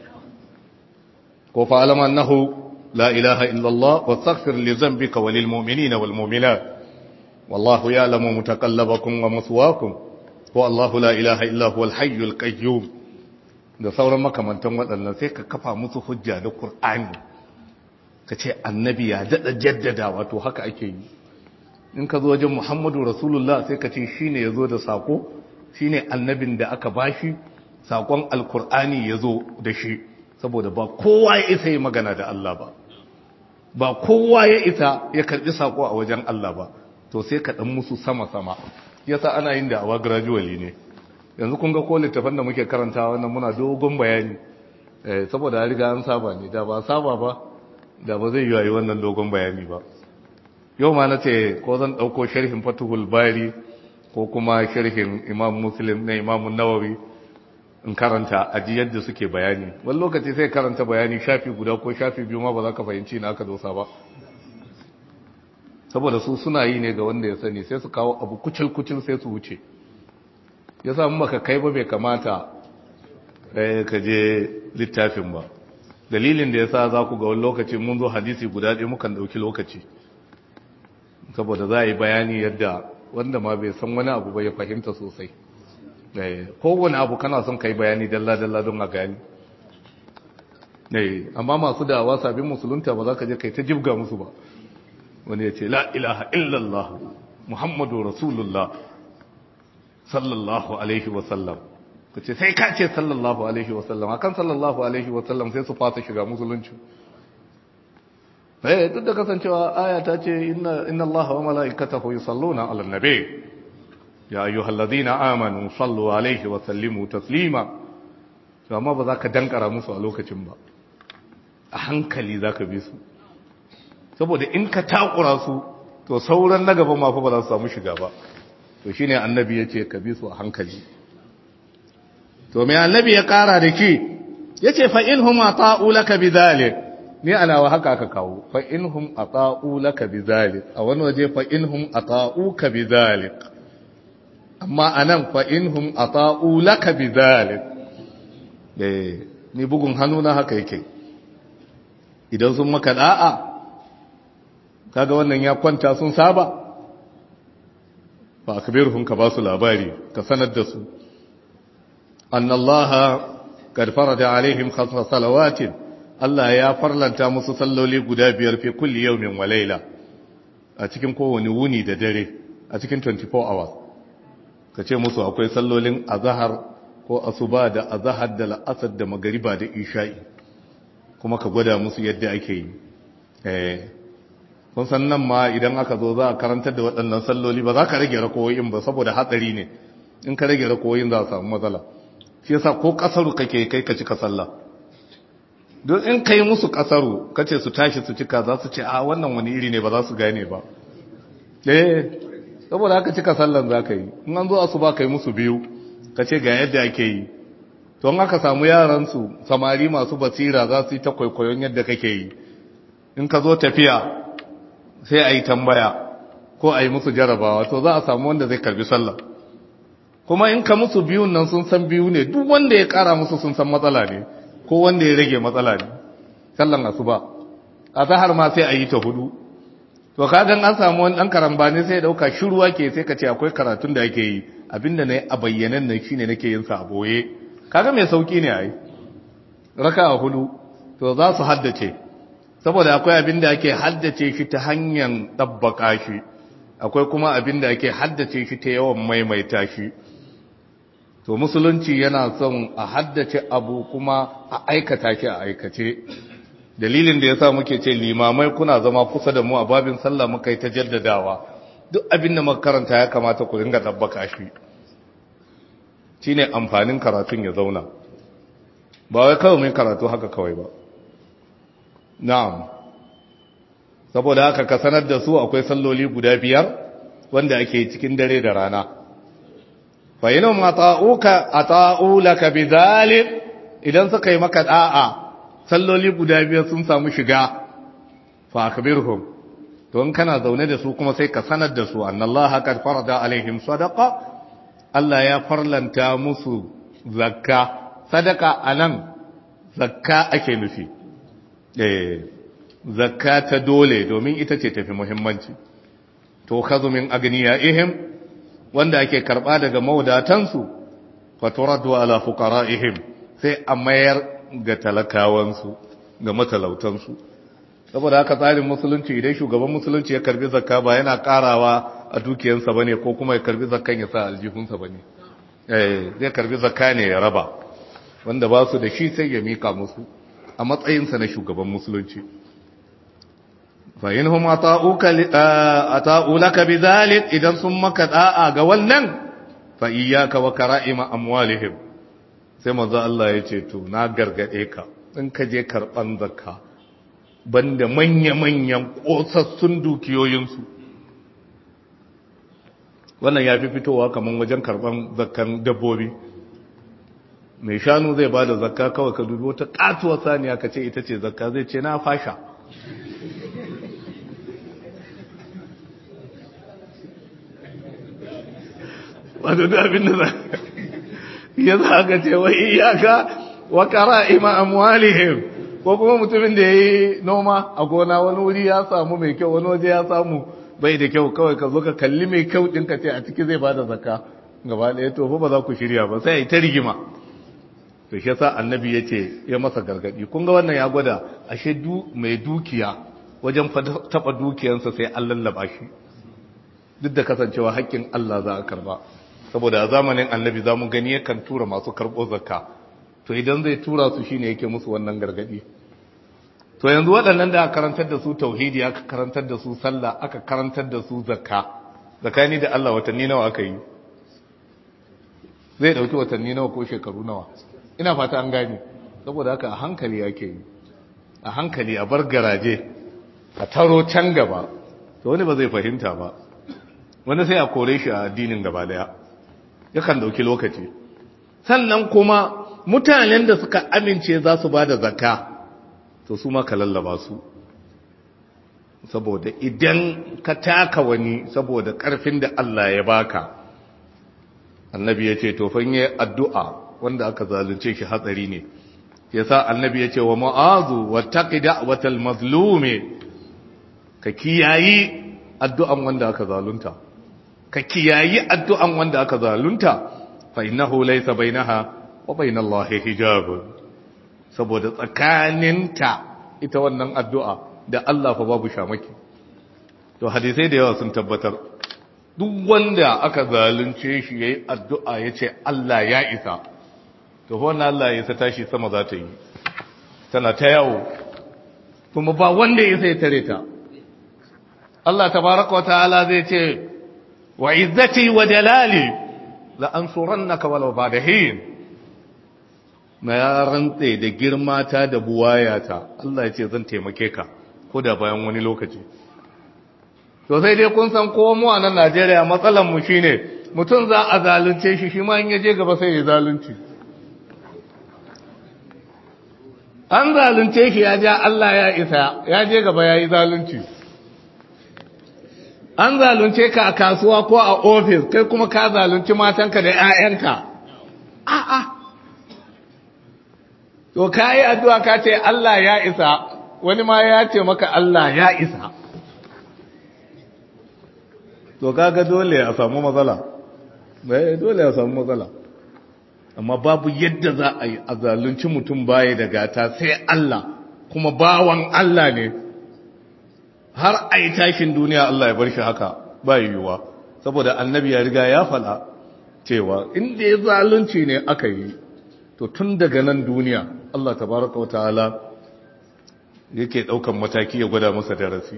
ko fa'alam annahu la ilaha illallah wa astaghfir li dhanbika wa lil mu'minina wal mu'minat والله يعلم متقلبكم ومثواكم هو الله لا إله إلا هو الحي القيوم da sauran makamantan waɗannan sai ka kafa musu hujja da Kur'ani ka ce annabi ya daɗa jaddada wato haka ake yi in ka zo wajen Muhammadu Rasulullah sai ka ce shi ne ya zo da saƙo shi ne annabin da aka bashi saƙon alkur'ani ya zo da shi saboda ba kowa ya isa yi magana da Allah ba ba kowa ya isa ya karɓi saƙo a wajen Allah ba to sai ka dan musu sama-sama yasa ana yin da'awa gradually ne yanzu kun ga ko littafin da muke karantawa wannan muna dogon bayani eh saboda ya riga an saba ne da ba saba ba da ba zai yi wannan dogon bayani ba yau ma na ce ko zan dauko sharhin fatuhul bari ko kuma sharhin imam muslim na imam nawawi in karanta a ji yadda suke bayani wani lokaci sai karanta bayani shafi guda ko shafi biyu ma ba za ka fahimci na aka dosa ba saboda su suna yi ne ga wanda ya sani sai su kawo abu kucil-kucil sai su wuce ya samu maka kai ba bai kamata ka je littafin ba dalilin da ya sa za ku ga wani lokaci mun zo hadisi guda ɗaya mukan ɗauki lokaci saboda za a yi bayani yadda wanda ma bai san wani abu ba ya fahimta sosai kowane abu kana son ka yi bayani dalla-dalla don a gani amma masu dawa sabin musulunta ba za ka je kai ta jibga musu ba wani ya ce la ilaha illallah muhammadu rasulullah sallallahu alaihi wasallam ka ce sai ka ce sallallahu alaihi wasallam akan sallallahu alaihi wasallam sai su fata shiga musulunci eh duk da kasancewa aya ta ce inna inna allaha wa malaikatahu yusalluna ala nabi ya ayyuhalladhina amanu sallu alaihi wa sallimu taslima to amma ba za ka dankara musu a lokacin ba a hankali za ka bi su saboda in ka takura su to sauran na gaba ma fa ba za su samu shiga ba to shine annabi yace ka bi su a hankali to me annabi ya kara da ki yace fa inhum ata'u laka bidhalik ni ana wa haka aka kawo fa inhum ata'u laka bidhalik a wani waje fa inhum ata'uka bidhalik amma anan fa inhum ata'u laka bidhalik eh ni bugun hannu na haka yake idan sun maka da'a kaga wannan ya kwanta sun saba fa akbirhum ka basu labari ka sanar da su annallaha qad farada alaihim khamsa salawatin Allah ya farlanta musu salloli guda biyar fi kulli yawmin wa layla a cikin kowane wuni da dare a cikin 24 hours ka ce musu akwai sallolin azhar ko asuba da azhar da la'asar da magariba da isha'i kuma ka gwada musu yadda ake yi eh kun san nan ma idan aka zo za a karantar da waɗannan salloli ba za ka rage rakowoyin ba saboda hatsari ne in ka rage rakowoyin za a samu matsala shi yasa ko kasaru kake kai ka cika sallah don in kai musu kasaru kace su tashi su cika za su ce a wannan wani iri ne ba za su gane ba eh saboda haka cika sallan za ka yi in an zo asuba kai musu biyu kace ga yadda ake yi to in aka samu yaran su samari masu basira za su yi ta kwaikwayon yadda kake yi in ka zo tafiya sai a yi tambaya ko a yi musu jarabawa to za a samu wanda zai karbi sallah kuma in ka musu biyun nan sun san biyu ne duk wanda ya kara musu sun san matsala ne ko wanda ya rage matsala ne sallan asuba a zahar ma sai a yi ta hudu to kagan an samu wani dan karambani sai dauka shiruwa ke sai ka ce akwai karatun da ake yi abinda ne a bayyanan nan shine nake yin sa a boye kaga mai sauki ne ai raka'a hudu to za su haddace saboda akwai abinda ake haddace shi ta hanyar dabbaka shi akwai kuma abinda ake haddace shi ta yawan maimaita shi to musulunci yana son a haddace abu kuma a aikata shi a aikace dalilin da yasa muke ce limamai kuna zama kusa da mu a babin sallah muka yi ta jaddadawa duk abin da muka karanta ya kamata ku ringa tabbaka shi shine amfanin karatun ya zauna ba wai kawai mai karatu haka kawai ba na'am saboda haka ka sanar da su akwai salloli guda biyar wanda ake cikin dare da rana fa yinum ata'uka ata'u laka bidhalik idan suka yi maka da'a salloli guda biyar sun samu shiga fa akbirhum to in kana zaune da su kuma sai ka sanar da su annallaha qad farada alaihim sadaqa Allah ya farlanta musu zakka sadaka anan zakka ake nufi eh zakka ta dole domin ita ce tafi muhimmanci to kazu min agniyaihim wanda ake karba daga maudatansu fa turaddu ala fuqaraihim sai a mayar ga talakawansu ga matalautansu saboda haka tsarin musulunci idan shugaban musulunci ya karbi zakka ba yana karawa a dukiyansa bane ko kuma ya karbi zakkan ya sa aljihunsa bane eh zai karbi zakka ne ya raba wanda ba su da shi sai ya mika musu a matsayinsa na shugaban musulunci fa inhum ata'uka ata'u laka bidhalik idan sun maka da'a ga wannan fa iyyaka wa kara'ima amwalihim sai manzo Allah ya ce to na gargade ka in ka je karban zakka banda manya-manyan kosassun dukiyoyinsu wannan ya fi fitowa kamar wajen karban zakkan dabbobi mai shanu zai ba da zakka kawai ka dubi wata katuwar saniya ka ce ita ce zakka zai ce na fasha wato da abin da za ya za ka ce wai iyaka wa qara'ima amwalihim ko kuma mutumin da yayi noma a gona wani wuri ya samu mai kyau wani waje ya samu bai da kyau kawai ka zo ka kalli mai kyau din ka ce a ciki zai bada zakka gaba ɗaya to fa ba za ku shirya ba sai ta rigima to shi yasa annabi yace ya masa gargadi kun ga wannan ya gwada ashe du mai dukiya wajen taba dukiyansa sai an lallaba shi duk da kasancewa haƙƙin Allah za a karba saboda a zamanin annabi za mu gani yakan tura masu karɓo zakka to idan zai tura su shine yake musu wannan gargadi to yanzu waɗannan da aka karantar da su tauhidi aka karantar da su sallah aka karantar da su zakka zakani da Allah watanni nawa aka yi zai dauki watanni nawa ko shekaru nawa ina fata an gane saboda haka a hankali yake yi a hankali a bar garaje a taro can gaba to wani ba zai fahimta ba wani sai a kore shi a addinin gaba daya yakan dauki lokaci sannan kuma mutanen da suka amince za su ba da zakka to su ma ka lallaba su saboda idan ka taka wani saboda karfin da Allah ya baka annabi ya ce to fanye addu'a wanda aka zalunce shi hatsari ne yasa annabi ya ce wa ma'azu wa taqi da'watal mazlumi ka kiyayi addu'an wanda aka zalunta ka kiyayi addu'an wanda aka zalunta fa innahu laysa bainaha wa bainallahi hijab saboda tsakaninta ita wannan addu'a da Allah fa babu shamaki to hadisai da yawa sun tabbatar duk wanda aka zalunce shi yayi addu'a yace Allah ya isa to wannan Allah ya isa tashi sama za ta yi tana ta yawo kuma ba wanda ya sai tare ta Allah tabaraka wa ta'ala zai ce wa izzati wa jalali la ansurannaka walau ba'da hin na ya rantse da girma ta da buwayata Allah ya ce zan taimake ka ko da bayan wani lokaci to sai dai kun san ko mu a nan Najeriya matsalar mu shine mutum za a zalunce shi shi ma in yaje gaba sai ya zalunci an zalunce shi ya ja Allah ya isa ya je gaba ya yi zalunci an zalunce ka a kasuwa ko a ofis kai kuma ka zalunci matanka da 'ya'yanka a'a to ka yi addu'a ka ce Allah ya isa wani ma ya ce maka Allah ya isa to kaga dole a samu matsala bai dole a samu matsala amma babu yadda za a yi a zalunci mutum baya da gata sai Allah kuma bawan Allah ne har a yi tashin duniya Allah ya bar shi haka ba yiwuwa saboda annabi ya riga ya fada cewa inda ya zalunci ne aka yi to tun daga nan duniya Allah tabaraka wa ta'ala yake daukan mataki ya gwada masa darasi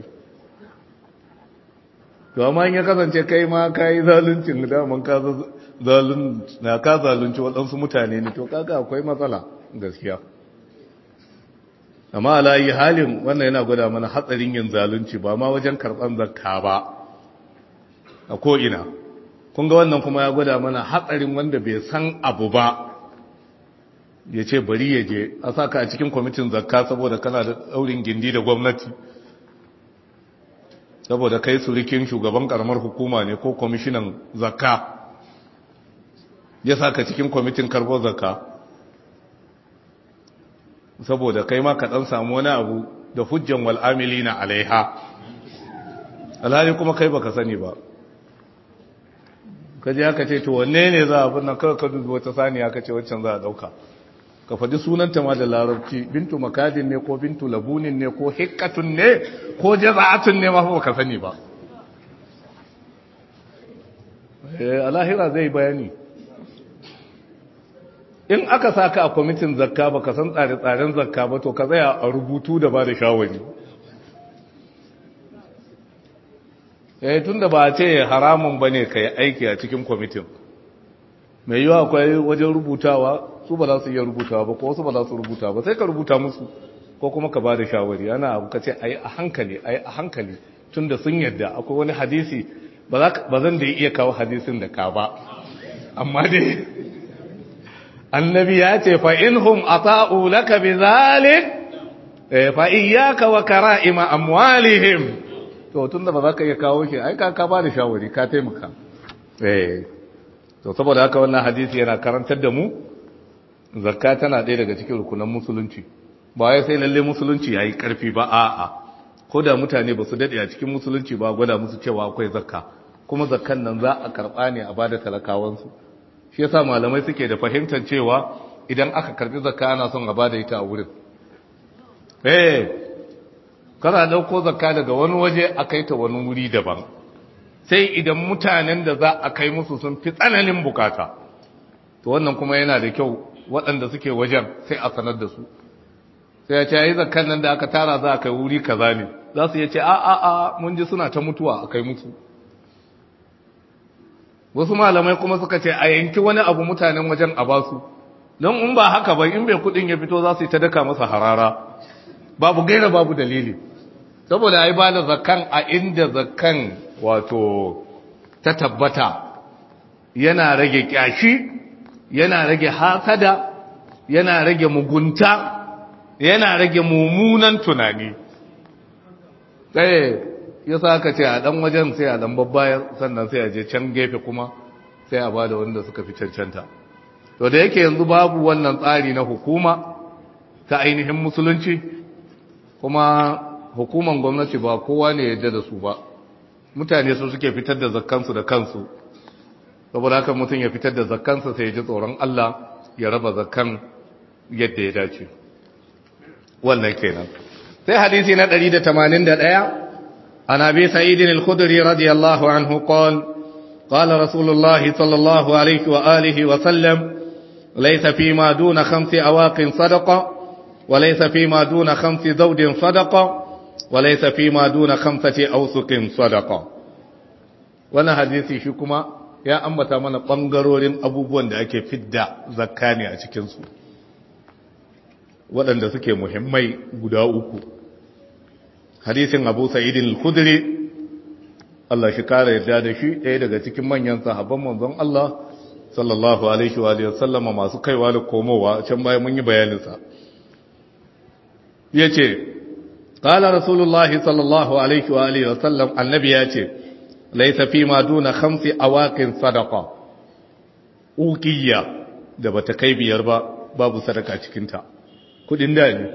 to amma in ya kasance kai ma kai zaluncin da man ka zalun na ka zalunci waɗansu mutane ne to kaga akwai matsala gaskiya amma alayi halin wannan yana gwada mana hatsarin yin zalunci ba ma wajen karɓar zakka ba a ko'ina kun ga wannan kuma ya gwada mana hatsarin wanda bai san abu ba ya ce bari ya je a saka a cikin kwamitin zakka saboda kana da ɗaurin gindi da gwamnati saboda kai surikin shugaban karamar hukuma ne ko kwamishinan zakka ya saka cikin kwamitin karbo zakka saboda kai ma ka dan samu wani abu da hujjan wal amilina alaiha alhali kuma kai baka sani ba kaje aka ce to wanne ne za a binna kawai ka dubi wata saniya ka ce waccan za a dauka ka faɗi sunanta ma da larabci bintu makadin ne ko bintu labunin ne ko hikkatun ne ko jaza'atun ne ma ba ka sani ba alahira zai bayani in aka saka a kwamitin zakka ba ka san tsare-tsaren zakka ba to ka tsaya a rubutu da ba da shawari eh tun da ba a ce haramun ba ne ka yi aiki a cikin kwamitin mai yiwa akwai wajen rubutawa su ba za su iya rubutawa ba ko wasu ba za su rubuta ba sai ka rubuta musu ko kuma ka ba da shawari ana abu ka ce a yi a hankali a yi a hankali tun da sun yadda akwai wani hadisi ba zan da iya kawo hadisin da ka ba amma dai annabi ya ce fa inhum ata'u laka bi zalik fa iyyaka wa kara'ima amwalihim to tunda ba za ka iya kawo shi ai ka ka ba da shawari ka taimaka eh to saboda haka wannan hadisi yana karantar da mu zakka tana ɗaya daga cikin rukunan musulunci ba ya sai lalle musulunci yayi karfi ba a'a ko da mutane ba su dade a cikin musulunci ba gwada musu cewa akwai zakka kuma zakkan nan za a karba ne a bada talakawansu shi yasa malamai suke da fahimtar cewa idan aka karbi zakka ana son a bada ita a wurin eh kana dauko zakka daga wani waje a kai ta wani wuri daban sai idan mutanen da za a kai musu sun fi tsananin bukata to wannan kuma yana da kyau waɗanda suke wajen sai a sanar da su sai ya ce yi zakkan nan da aka tara za a kai wuri kaza ne za su iya ce a a a mun ji suna ta mutuwa a kai musu wasu malamai kuma suka ce a yanki wani abu mutanen wajen a basu don in ba haka ba in bai kudin ya fito za su yi ta daka masa harara babu gaira babu dalili saboda ai ba da zakkan a inda zakkan wato ta tabbata yana rage kyashi yana rage hasada yana rage mugunta yana rage mummunan tunani tsaye ya sa aka ce a ɗan wajen sai a ɗan babbayar sannan sai a je can gefe kuma sai a ba da wanda suka fi cancanta to da yake yanzu babu wannan tsari na hukuma ta ainihin musulunci kuma hukuman gwamnati ba kowa ne yadda da su ba mutane su suke fitar da zakkansu da kansu saboda haka mutum ya fitar da zakkansa sai ya ji tsoron Allah ya raba zakkan yadda ya dace wannan kenan sai hadisi na 181 عن أبي سعيد الخدري رضي الله عنه قال قال رسول الله صلى الله عليه وآله وسلم ليس فيما دون خمس أواق صدقة وليس فيما دون خمس زوج صدقة وليس فيما دون خمسة أوسق صدقة وانا حديثي شكما يا أمتا من ɓangarorin abubuwan da ake fidda zakka ne a cikinsu waɗanda suke muhimmai guda uku hadisin abu sa'idin al-khudri Allah shi kara yarda da shi ɗaya daga cikin manyan sahabban manzon Allah sallallahu alaihi wa alihi sallama masu kaiwa da komowa can bayan mun yi bayanin sa yace qala rasulullah sallallahu alaihi wa alihi sallam annabi yace laysa fi ma duna khamsi awaqin sadaqa uqiyya da bata kai biyar ba babu sadaka cikin ta kudin da ne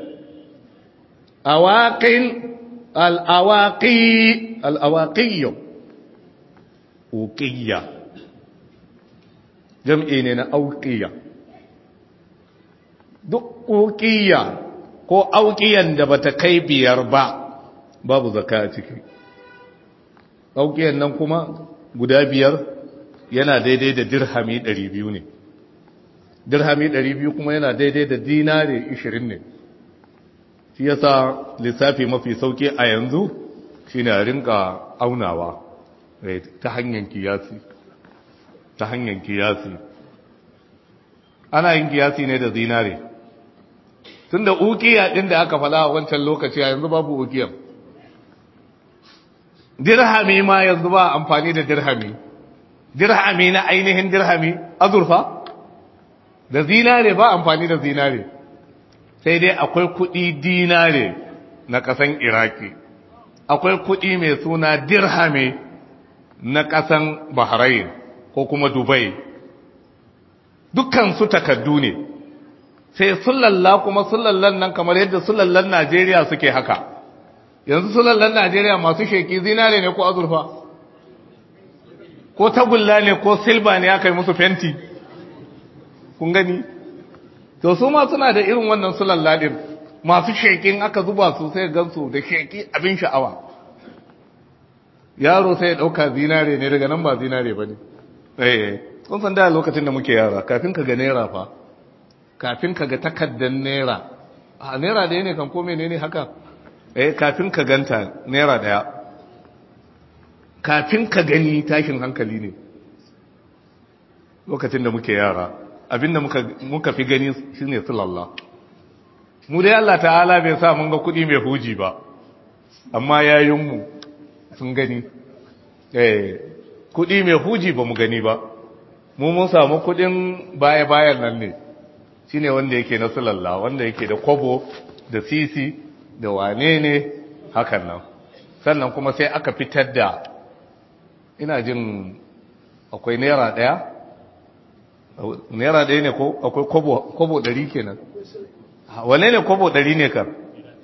awaqin al'awaƙi al'awaƙiyo uqiyya jam'i ne na auqiyya duk uqiyya ko auqiyan da bata kai biyar ba babu zakka a ciki auqiyan nan kuma guda biyar yana daidai da dirhami 200 ne dirhami 200 kuma yana daidai da dinare 20 ne shi yasa lissafi mafi sauki a yanzu shine a rinka aunawa ta hanyar kiyasi ta hanyar kiyasi ana yin kiyasi ne da zinare tunda ukiya din da aka fala a wancan lokaci a yanzu babu ukiyar dirhami ma yanzu ba amfani da dirhami dirhami na ainihin dirhami azurfa da zinare ba amfani da zinare sai dai akwai kudi dinare na kasan iraki akwai kudi mai suna dirhami na kasan bahrain ko kuma dubai dukkan su takaddu ne sai sulalla kuma sulallan nan kamar yadda sulallan najeriya suke haka yanzu sulallan najeriya masu sheki zinare ne ko azurfa ko tagulla ne ko silba ne aka yi musu fenti kun gani to su ma suna da irin wannan sulalla din masu shekin aka zuba su sai gansu da sheki abin sha'awa yaro sai ya dauka zinare ne daga nan ba zinare bane eh kun san da lokacin da muke yara kafin ka ga naira fa kafin ka ga takaddan naira a naira da ne kan ko menene haka eh kafin ka ganta naira daya kafin ka gani tashin hankali ne lokacin da muke yara abinda muka muka fi gani shine sallallahu mu dai Allah ta'ala bai sa mun ga kudi mai huji ba amma yayin mu sun gani eh kudi mai huji ba mu gani ba mu mun samu kudin baya bayan nan ne shine wanda yake na sallallahu wanda yake da kobo da sisi da wane ne hakan nan sannan kuma sai aka fitar da ina jin akwai naira daya naira daya ne ko akwai kobo kobo dari kenan wane ne kobo dari ne kan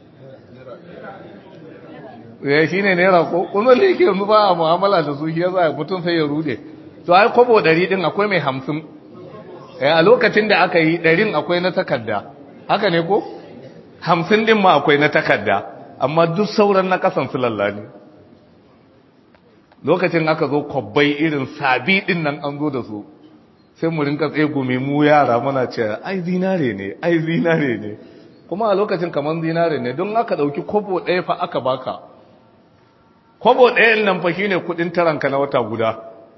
ya shi ne naira ko kuma da yake yanzu ba a mu'amala da su shi ya za mutum sai ya rude to ai kobo dari din akwai mai hamsin a lokacin da aka yi ɗarin akwai na takarda haka ne ko hamsin din ma akwai na takarda amma duk sauran na kasan su lallani lokacin aka zo kwabbai irin sabi din nan an zo da su sai mu rinka tsegumi mu yara muna ce ai zinare ne ai zinare ne kuma a lokacin kamar zinare ne don aka ɗauki kobo ɗaya fa aka baka kobo ɗayan nan fa shine kuɗin taranka na wata guda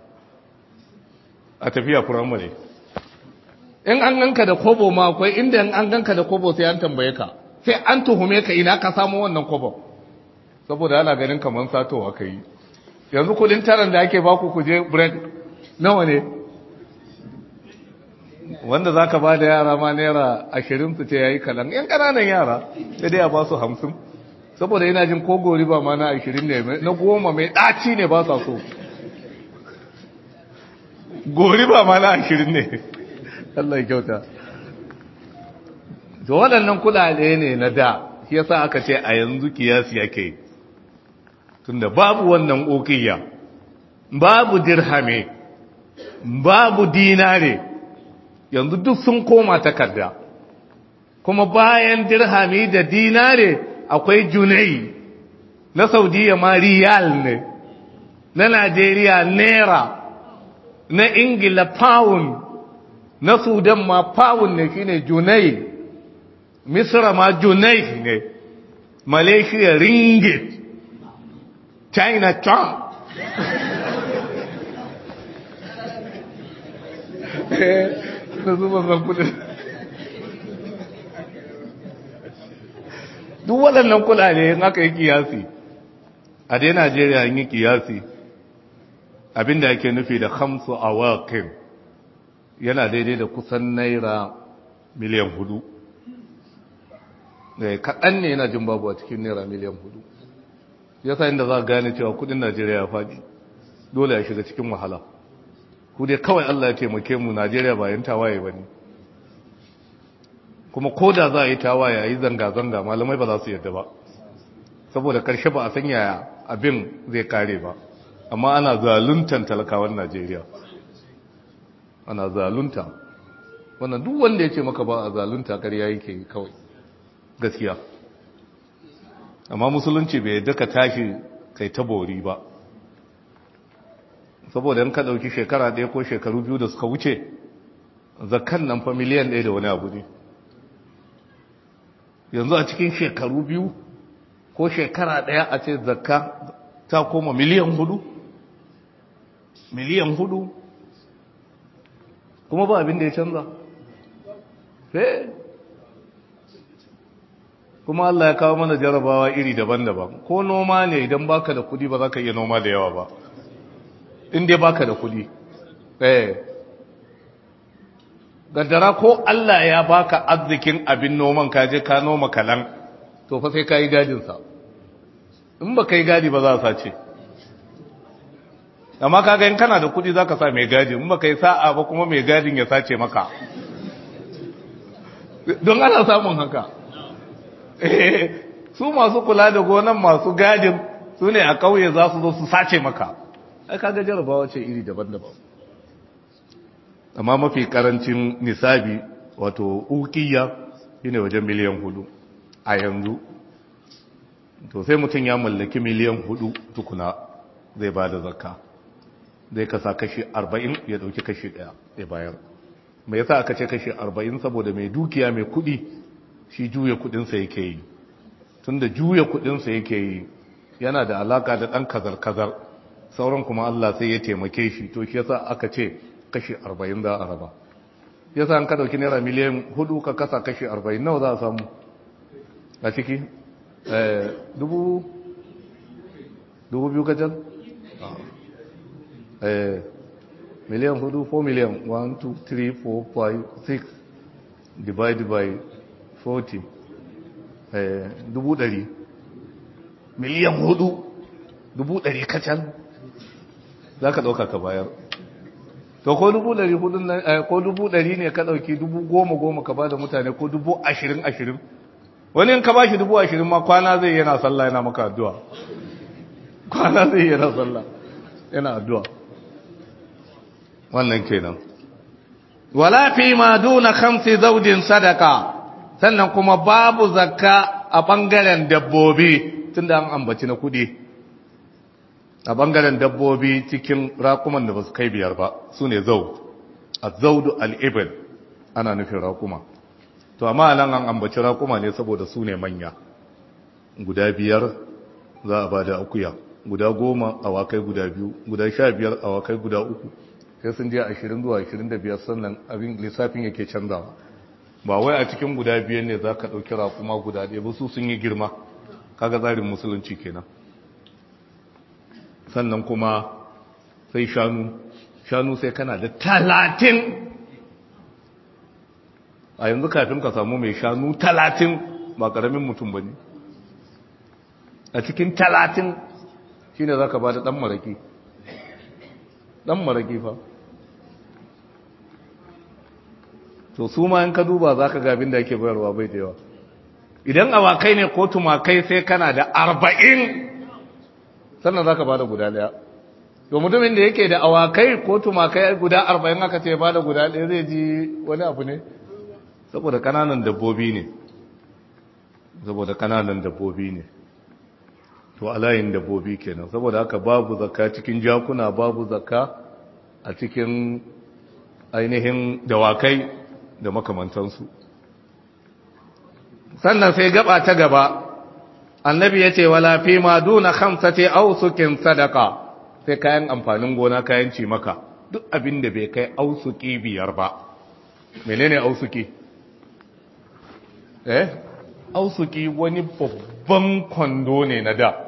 a tafiya firamare in an ganka da kobo ma akwai inda in an ganka da kobo sai an tambaye ka sai an tuhume ka ina ka samu wannan kobo saboda ana ganin kamar sato aka yi yanzu kudin taran da ake baku ku je break nawa ne wanda zaka ba da yara ma naira ashirin su ce yayi kalan yan kananan yara sai dai a ba su hamsin saboda yana jin ko gori ba ma na ashirin ne na goma mai ɗaci ne ba sa so gori ba ma na ashirin ne Allah ya kyauta to waɗannan kuɗaɗe ne na da shi yasa aka ce a yanzu kiyasi yake tunda babu wannan uqiyya babu dirhame babu dinare yanzu duk sun koma takarda kuma bayan dirhami da dinare akwai junai na saudiya ma riyal ne na najeriya naira na ingila pound na sudan ma pound ne shine junai misra ma junai ne malaysia ringgit china chong na zuba zan kudin duk waɗannan kudade in aka yi kiyasi a dai najeriya yi kiyasi abinda ake nufi da hamsu a wakin yana daidai da kusan naira miliyan hudu kaɗan ne yana jin babu a cikin naira miliyan hudu ya sa inda za a gane cewa kudin najeriya ya faɗi dole ya shiga cikin wahala ku dai kawai allah ya taimake mu najeriya bayan tawaye ba ne kuma ko da za a yi tawaye a yi zanga-zanga malamai ba za su yadda ba saboda karshe ba a san yaya abin zai kare ba amma ana zaluntan talakawan najeriya ana zalunta wannan duk wanda ya ce maka ba a zalunta ƙarya yake kawai gaskiya amma musulunci bai yadda ka tashi kai ta bori ba saboda in ka ɗauki shekara ɗaya ko shekaru biyu da suka wuce zakan nan fa miliyan ɗaya da wani abu ne yanzu a cikin shekaru biyu ko shekara ɗaya a ce zakka ta koma miliyan hudu miliyan hudu kuma ba abin da ya canza fe kuma Allah ya kawo mana jarabawa iri daban-daban ko noma ne idan baka da kudi ba za ka iya noma da yawa ba inda baka da kudi eh gaddara ko Allah ya baka arzikin abin noman ka je ka noma kalan to fa sai ka yi gadinsa in ba ka yi gadi ba za a sace amma kaga in kana da kudi za ka sa mai gadi in ba ka yi sa'a ba kuma mai gadin ya sace maka don ana samun haka su masu kula da gonan masu gadin su ne a kauye za su zo su sace maka ai kaga jarabawa ce iri daban-daban amma mafi karancin nisabi wato ukiya shine wajen miliyan hudu a yanzu to sai mutum ya mallaki miliyan hudu tukuna zai ba da zakka zai kasa kashi arba'in ya dauki kashi daya ya bayar mai yasa aka ce kashi arba'in saboda mai dukiya mai kudi shi juya kudinsa yake yi tun da juya kudinsa yake yi yana da alaka da dan kazar-kazar sauran kuma Allah sai ya taimake shi to shi yasa aka ce kashi arba'in za a raba yasa an ka dauki naira miliyan hudu ka kasa kashi arba'in nawa za a samu a ciki dubu dubu biyu kacal miliyan hudu 4 miliyan 1 2 3 4 5 6 divided by 40 dubu dari miliyan hudu dubu dari kacal za ka ɗauka ka bayar to ko dubu dari hudun nan ko dubu dari ne ka ɗauki dubu goma goma ka ba da mutane ko dubu ashirin ashirin wani in ka ba shi dubu ashirin ma kwana zai yana sallah yana maka addu'a kwana zai yana sallah yana addu'a wannan kenan wala fi ma duna khamsi zawjin sadaka sannan kuma babu zakka a bangaren dabbobi tunda an ambaci na kudi a bangaren dabbobi cikin rakuman da basu kai biyar ba sune zawd az-zawd al-ibl ana nufin rakuma to amma nan an ambaci rakuma ne saboda su ne manya guda biyar za a bada akuya guda goma awakai guda biyu guda sha biyar awakai guda uku sai sun je ashirin zuwa ashirin da biyar sannan abin lissafin yake canzawa ba wai a cikin guda biyar ne za ka ɗauki rakuma guda ɗaya ba su sun yi girma kaga tsarin musulunci kenan sannan kuma sai shanu shanu sai kana da talatin a yanzu kafin ka samu mai shanu talatin ba ƙaramin mutum ba ne a cikin talatin shi ne za ka ba da ɗan maraƙi ɗan maraƙi fa to su ma in ka duba za ka gabin da ake bayarwa bai da yawa idan awakai ne ko tumakai sai kana da arba'in sannan za ka ba da guda ɗaya to mutumin da yake da awakai ko tumakai guda arba'in aka ce ba da guda ɗaya zai ji wani abu ne saboda kananan dabbobi ne saboda kananan dabbobi ne to alayin dabbobi kenan saboda haka babu zakka cikin jakuna babu zakka a cikin ainihin dawakai da makamantansu sannan sai gaba ta gaba annabi ya ce wala fi ma duna khamsati ausukin sadaka sai kayan amfanin gona kayan ci maka duk abin da bai kai ausuki biyar ba menene ausuki eh ausuki wani babban kwando ne na da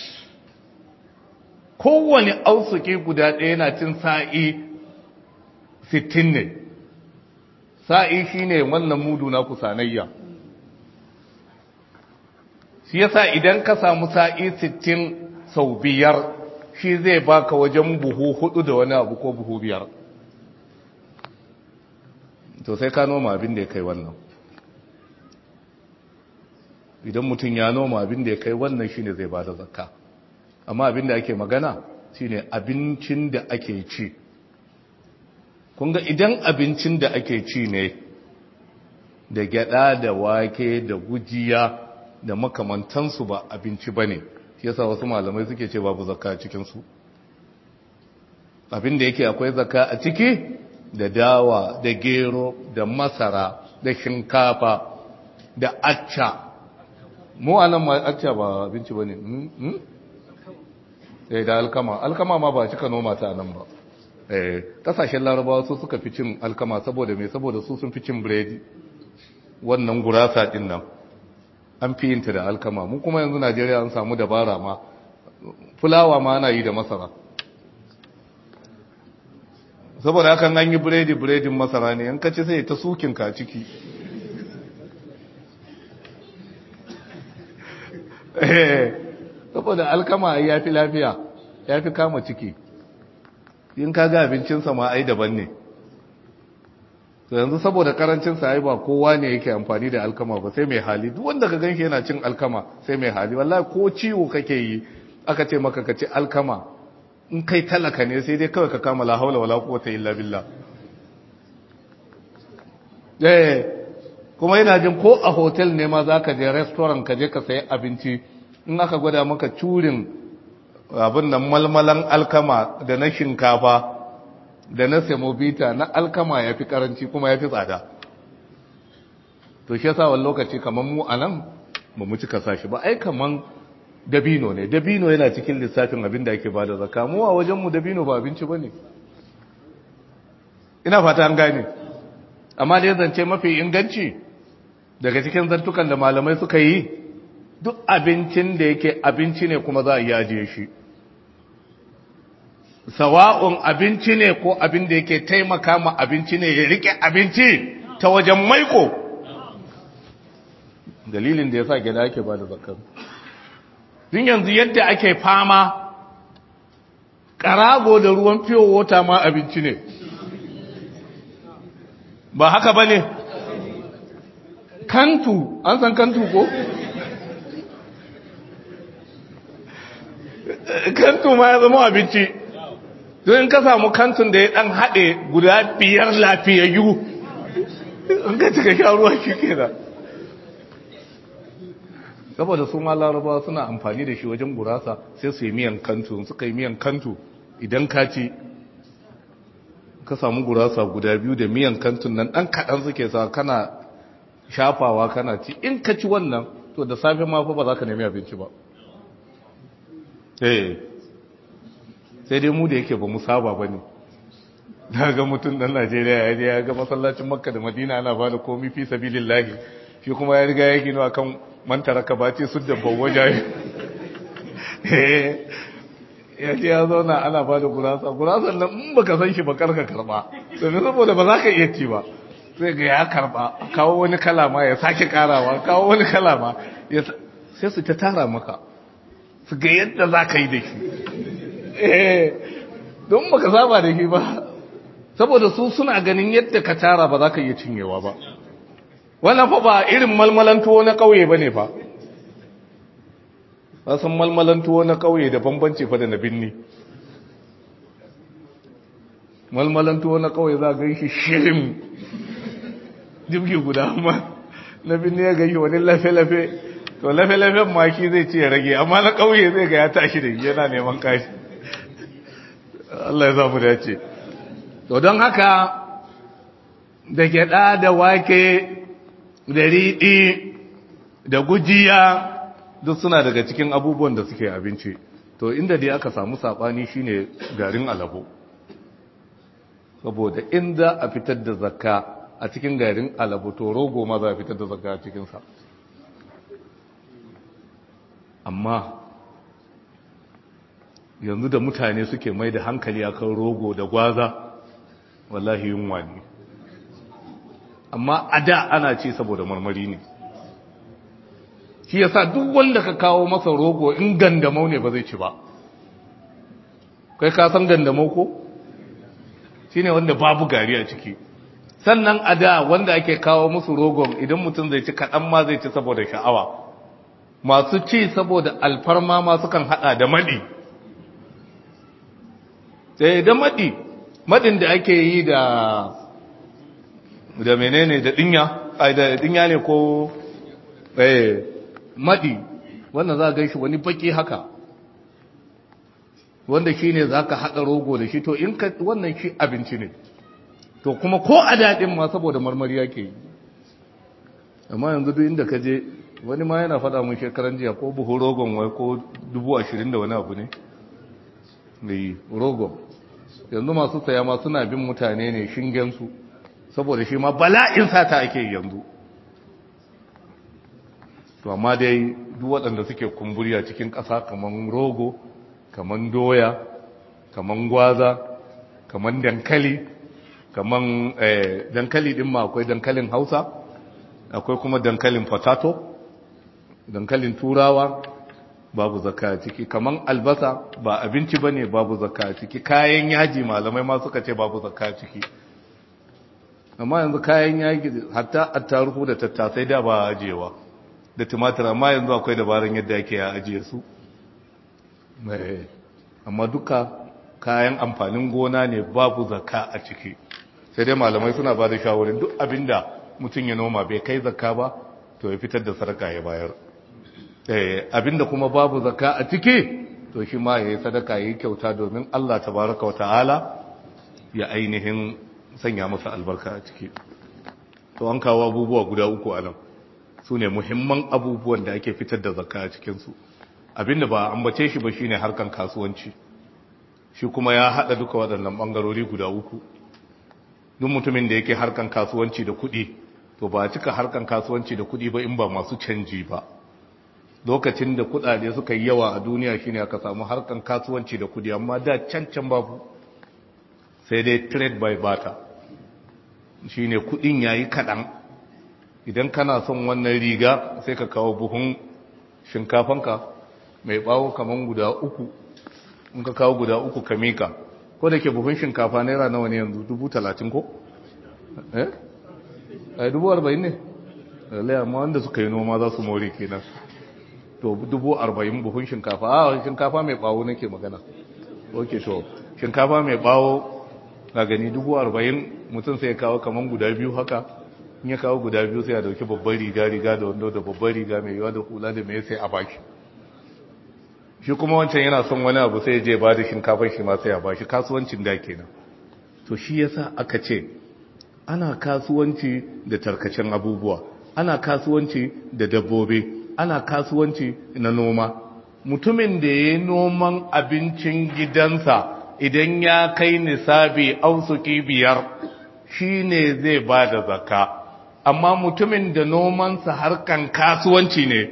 kowane ausuki guda ɗaya na cin sa'i sittin ne sa'i shi ne wannan mudu na kusanayya shi yasa idan ka samu sa'i sittin sau biyar shi zai baka wajen buhu hudu da wani abu ko buhu biyar to sai ka noma abin da ya kai wannan idan mutum ya noma abin da ya kai wannan shi ne zai ba da zakka amma abin da ake magana shine abincin da ake ci kunga idan abincin da ake ci ne da gyada da wake da gujiya da makamantansu ba abinci bane yasa wasu malamai suke ce babu zakka cikin su abin da yake akwai zakka a ciki da dawa da gero da masara da shinkafa da acca mu anan ma acca ba abinci bane hmm? eh da alkama alkama ma ba cika noma ta nan ba eh kasashen larabawa su suka fi cin alkama saboda me saboda su sun fi cin biredi wannan gurasa din nan an fi yinta da alkama mu kuma yanzu Najeriya an samu dabara ma fulawa ma ana yi da masara saboda hakan an yi biredi biredin masara ne in kaci sai ta sukin ka ciki saboda alkama ya fi lafiya ya fi kama ciki in ka ga abincinsa ma ai daban ne to yanzu saboda karancinsa ai ba kowa ne yake amfani da alkama ba sai mai hali duk wanda ka ganshi yana cin alkama sai mai hali wallahi ko ciwo kake yi aka ce maka ka ci alkama in kai talaka ne sai dai kawai ka kama la haula wala quwwata illa billah eh kuma yana jin ko a hotel ne ma zaka je restaurant ka je ka sayi abinci in aka gwada maka curin abin nan malmalan alkama da na shinkafa da na semovita na alkama ya fi karanci kuma ya fi tsada to shi yasa wani lokaci kamar mu a nan ba mu cika sashi ba ai kamar dabino ne dabino yana cikin lissafin abin da ake ba da zaka mu a wajenmu dabino ba abinci ba ne ina fata an gane amma da ya zance mafi inganci daga cikin zantukan da malamai suka yi duk abincin da yake abinci ne kuma za a yi ajiye shi sawa'un abinci ne ko abin da yake taimaka ma abinci ne ya rike abinci ta wajen maiko dalilin da ya sa gida ake ba da zakar din yanzu yadda ake fama karago da ruwan fiyo wota ma abinci ne ba haka ba ne kantu an san kantu ko? kantu ma ya zama abinci don ka samu kantun da ya dan haɗe guda biyar lafiyayyu in ka cika sha ruwa shi ke da saboda su ma larabawa suna amfani da shi wajen gurasa sai su yi miyan kantu suka yi miyan kantu idan ka ci ka samu gurasa guda biyu da miyan kantun nan ɗan kaɗan suke sa kana shafawa kana ci in ka ci wannan to da safe ma fa ba za ka nemi abinci ba eh sai dai mu da yake ba mu saba ba ne na ga mutum ɗan najeriya ya je ya ga masallacin makka da madina ana ba da komi fi sabilin lahi shi kuma ya riga ya gino a kan mantara ka bace su da bawaja ya ce ya zauna ana ba da gurasa gurasan nan in baka san shi ba karka karba domin saboda ba za ka iya ci ba sai ga ya karba kawo wani kalama ya sake karawa kawo wani kalama sai su ta tara maka su ga yadda za ka yi da shi don baka saba da shi ba saboda su suna ganin yadda ka tara ba za ka iya cinyewa ba wannan fa ba irin malmalan tuwo na ƙauye ba ne fa san malmalan tuwo na ƙauye da bambanci fa da na binni malmalan tuwo na ƙauye za a gan shi shirin jibgi guda amma na binni ya gashi wani lafe-lafe to lafe-lafen maki zai ce ya rage amma na ƙauye zai ga ya tashi da yana neman kashi Allah ya zamu dace to don haka da gyada da wake da riɗi da gujiya duk suna daga cikin abubuwan da suke abinci to inda dai aka samu saɓani shine garin alabo saboda in za a fitar da zakka a cikin garin alabo to rogo ma za a fitar da zakka a cikinsa amma yanzu da mutane suke mai da hankali akan rogo da gwaza wallahi yunwa ne amma a da ana ci saboda marmari ne shi yasa duk wanda ka kawo masa rogo in gandamau ne ba zai ci ba kai ka san gandamau ko shine wanda babu gari a ciki sannan a da wanda ake kawo musu rogon idan mutum zai ci kaɗan ma zai ci saboda sha'awa masu ci saboda alfarma ma sukan haɗa da maɗi sai da madi madin da ake yi da da menene da dinya ai da dinya ne ko eh madi wannan za ga shi wani baki haka wanda shine zaka hada rogo da shi to in ka wannan shi abinci ne to kuma ko a dadin ma saboda marmari yake yi amma yanzu duk inda ka je wani ma yana faɗa mun shekaran jiya ko buhu rogon wai ko dubu ashirin da wani abu ne mai rogon yanzu masu saya ma suna bin mutane ne shingensu saboda shi ma bala'in sata ake yanzu to amma dai duk waɗanda suke kumburi a cikin ƙasa kamar rogo kamar doya kamar gwaza kamar dankali kamar dankali ɗin ma akwai dankalin hausa akwai kuma dankalin potato dankalin turawa babu zakka a ciki kaman albasa ba abinci bane babu zakka a ciki kayan yaji malamai ma suka ce babu zakka a ciki amma yanzu kayan yaji hatta attaruhu da tattasai da ba ajewa da tumatir amma yanzu akwai dabarun yadda ake ya ajiye su amma duka kayan amfanin gona ne babu zakka a ciki sai dai malamai suna ba da shawarin duk abinda mutum ya noma bai kai zakka ba to ya fitar da sadaka ya bayar abinda kuma babu zakka a ciki to shi ma yayi sadaka yayi kyauta domin Allah tabaraka wa ta'ala ya ainihin sanya masa albarka a ciki to an kawo abubuwa guda uku a nan su ne muhimman abubuwan da ake fitar da zakka a cikinsu abinda ba ambace shi ba shine harkan kasuwanci shi kuma ya hada duka waɗannan bangarori guda uku duk mutumin da yake harkan kasuwanci da kuɗi to ba cika harkan kasuwanci da kuɗi ba in ba masu canji ba lokacin da kuɗaɗe suka yi yawa a duniya shine aka samu harkan kasuwanci da kuɗi amma da can can babu sai dai trade by barter shine kuɗin yayi kaɗan idan kana son wannan riga sai ka kawo buhun shinkafanka mai bawo kaman guda uku in ka kawo guda uku ka mika ko da ke buhun shinkafa naira nawa ne yanzu dubu talatin ko? eh? a dubu arba'in ne? lalai amma wanda suka yi noma za su more kenan to dubu arba'in buhun shinkafa a shinkafa mai bawo nake magana ok to shinkafa mai bawo na gani dubu arba'in mutum sai ya kawo kaman guda biyu haka in ya kawo guda biyu sai ya dauki babbar riga riga da wando da babbar riga mai yawa da hula da mai sai a baki shi kuma wancan yana son wani abu sai je ba da shinkafar shi ma sai a bashi kasuwancin da kenan to shi yasa aka ce ana kasuwanci da tarkacen abubuwa ana kasuwanci da dabbobi ana kasuwanci na noma mutumin da ya noman abincin gidansa idan ya kai nisabi ausuki biyar shi ne zai ba da zaka amma mutumin da nomansa harkan kasuwanci ne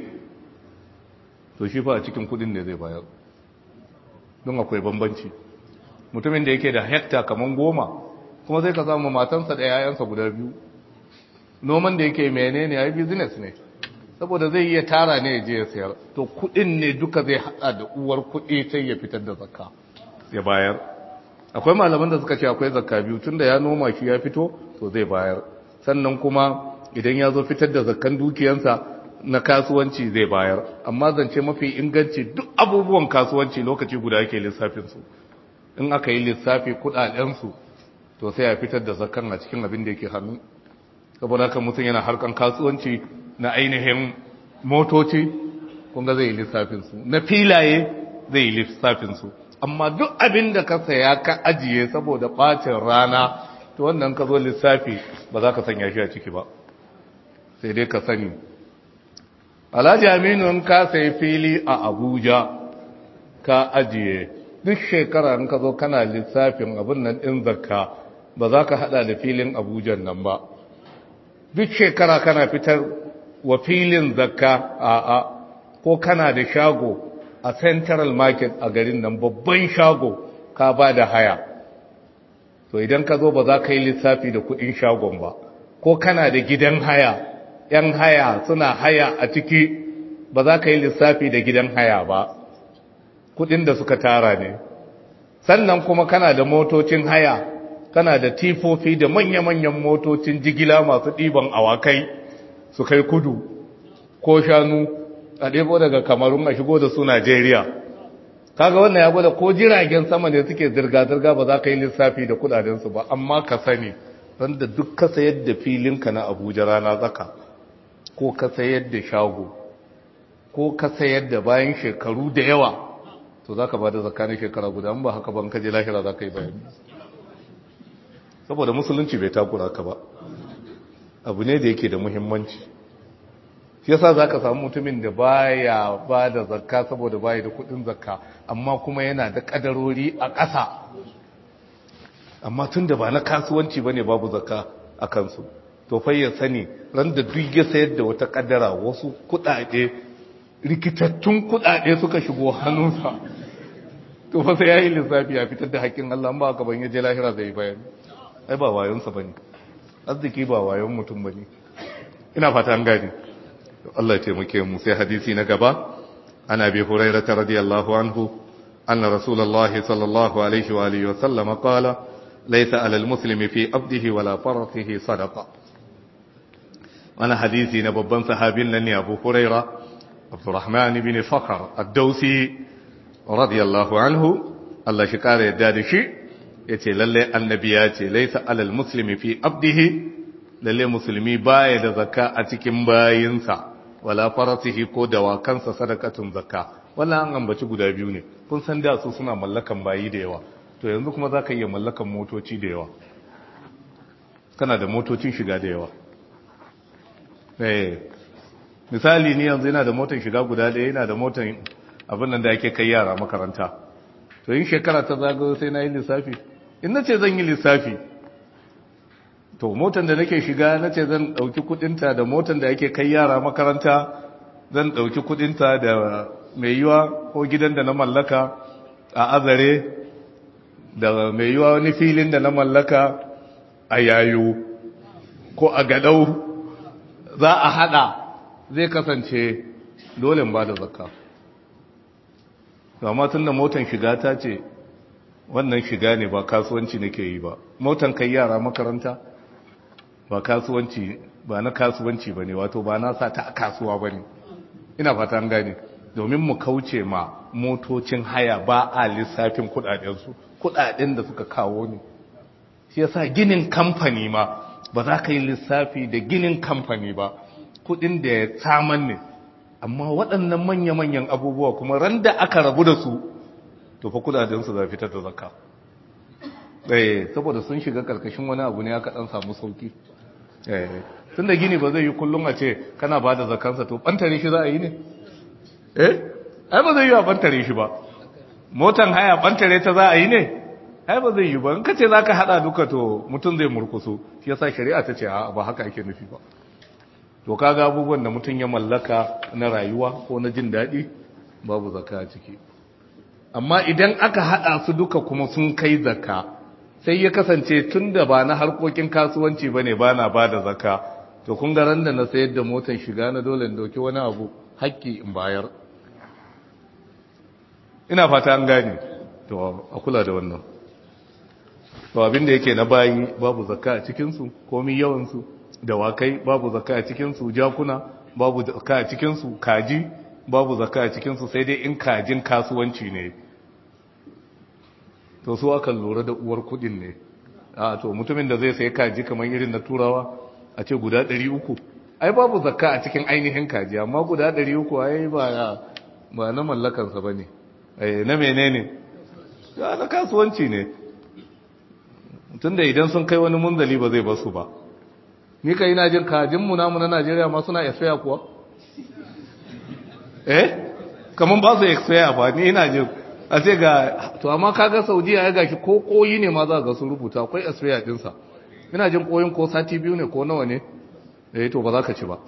to shi fa a cikin kudin ne zai bayar don akwai bambanci mutumin da yake da hekta kaman goma kuma zai ka samu matansa da yayansa guda biyu noman da yake menene ya yi business ne saboda zai iya tara ne ya je ya sayar to kudin ne duka zai hada da uwar kudi sai ya fitar da zakka ya bayar akwai malaman da suka ce akwai zakka biyu tunda ya noma shi ya fito to zai bayar sannan kuma idan ya zo fitar da zakkan dukiyansa na kasuwanci zai bayar amma zance mafi inganci duk abubuwan kasuwanci lokaci guda yake lissafinsu in aka yi lissafi kudadensu to sai a fitar da zakan a cikin abin da yake hannu saboda haka mutum yana harkan kasuwanci na ainihin motoci kunga zai yi lissafinsu na filaye zai yi lissafinsu amma duk abin da ka saya ka ajiye saboda bacin rana to wannan ka zo lissafi ba za ka sanya shi a ciki ba sai dai ka sani alhaji aminu in ka sai fili a abuja ka ajiye duk shekara in ka zo kana lissafin abin nan ɗin zakka ba za ka hada da filin abuja nan ba duk shekara kana fitar wa filin zakka a a ko kana da shago a central market a garin nan babban shago ka ba da haya to idan ka zo ba za ka yi lissafi da kudin shagon ba ko kana da gidan haya ‘yan haya suna haya a ciki ba za ka yi lissafi da gidan haya ba, kudin da suka tara ne. Sannan kuma kana da motocin haya, kana da tifofi da manya-manyan motocin jigila masu ɗiban awakai su kai kudu ko shanu a ɗebo daga kamarun a shigo da su Najeriya. kaga wannan ya gwada ko jiragen sama ne suke zirga-zirga ba za ka yi lissafi da kudadensu ba amma ka sani wanda duk ka sayar da filinka na abuja rana tsaka ko ka sayar da shago ko ka sayar da bayan shekaru da yawa to za ka ba da zakanin shekara guda ba haka ban kaje lahira za ka yi bayani saboda musulunci bai takura ka ba abu ne da yake da muhimmanci shi yasa za ka samu mutumin da baya ba da zakka saboda baya da kudin zakka amma kuma yana da kadarori a ƙasa amma tun da ba na kasuwanci ba ne babu zakka a kansu to fai ya sani ran da duk ya sayar da wata kadara wasu kudade rikitattun kudade suka shigo hannunsa to fa sai ya yi lissafi ya fitar da haƙƙin Allah ba ka ban ya je lahira zai bayani ai ba wayonsa bane arziki ba wayon mutum bane ina fata an gane Allah ya taimake mu sai hadisi na gaba ana bi hurairah radiyallahu anhu anna rasulullahi sallallahu alaihi wa alihi wa sallam qala laysa ala almuslimi fi abdihi wala farasihi sadaqa wannan hadisi na babban sahabin nan ne Abu Hurairah Abdurrahman ibn Fakhr ad-Dawsi radiyallahu anhu Allah shi kare yadda da shi yace lalle annabi ya ce laysa ala almuslimi fi abdihi lalle musulmi baya da zakka a cikin bayinsa wala farasihi ko dawakansa sadakatun zakka wannan an ambaci guda biyu ne kun san da su suna mallakan bayi da yawa to yanzu kuma zaka iya mallakan motoci da yawa kana da motocin shiga da yawa eh misali ni yanzu ina da motar shiga guda ɗaya ina da motar abin nan da ake kai yara makaranta to yin shekara ta zagayo sai na yi lissafi in na ce zan yi lissafi to motan da nake shiga na ce zan ɗauki kudinta da motan da ake kai yara makaranta zan ɗauki kudinta da mai yiwa ko gidan da na mallaka a azare da mai yiwa wani filin da na mallaka a yayo ko a gadau za a hada zai kasance dole ba da zakka amma tun da motan shiga ta ce wannan shiga ne ba kasuwanci nake yi ba motan kai yara makaranta ba kasuwanci ba na kasuwanci ba ne wato ba na sa ta a kasuwa ba ne ina fata an gane domin mu kauce ma motocin haya ba a lissafin kudadensu kudaden da suka kawo ne shi yasa ginin kamfani ma ba za ka yi lissafi da ginin kamfani ba kudin da ya saman ne amma waɗannan manya-manyan abubuwa kuma ran da aka rabu da su to fa kudadensu za fitar da zakka ɗaya saboda sun shiga ƙarƙashin wani abu ne aka ɗan samu sauki tun da gini ba zai yi kullum a ce kana ba da zakansa to ɓantare shi za a yi ne eh ai ba zai yi a ɓantare shi ba motan haya ɓantare ta za a yi ne ai ba zai yi ba in ka ce za ka haɗa duka to mutum zai murkusu shi yasa shari'a ta ce a ba haka ake nufi ba to kaga abubuwan da mutum ya mallaka na rayuwa ko na jin daɗi babu zaka a ciki amma idan aka haɗa su duka kuma sun kai zaka sai ya kasance tun da ba na harkokin kasuwanci ba ne ba na ba da zaka to kun ga da na sayar da motar shiga na dole in dauki wani abu haƙƙi in bayar ina fata an gane to a kula da wannan to abin da yake na bayi babu zakka a cikinsu komi yawansu dawakai babu zakka a cikinsu jakuna babu zakka a cikinsu kaji babu zakka a cikinsu sai dai in kajin kasuwanci ne to su aka lura da uwar kudin ne a to mutumin da zai sayi kaji kamar irin na turawa a ce guda 300 ai babu zakka a cikin ainihin kaji amma guda 300 ai ba ba na mallakansa bane eh na menene ya na kasuwanci ne tunda idan sun kai wani munzali ba zai basu ba ni kai ina jin kajin mu namu na Najeriya ma suna expire kuwa eh kaman ba su expire ba ni ina jin a ce ga to amma kaga Saudiya ya gashi ko koyi ne ma za ga su rubuta akwai expire din sa ina jin koyin ko sati biyu ne ko nawa ne eh to ba za ka ci ba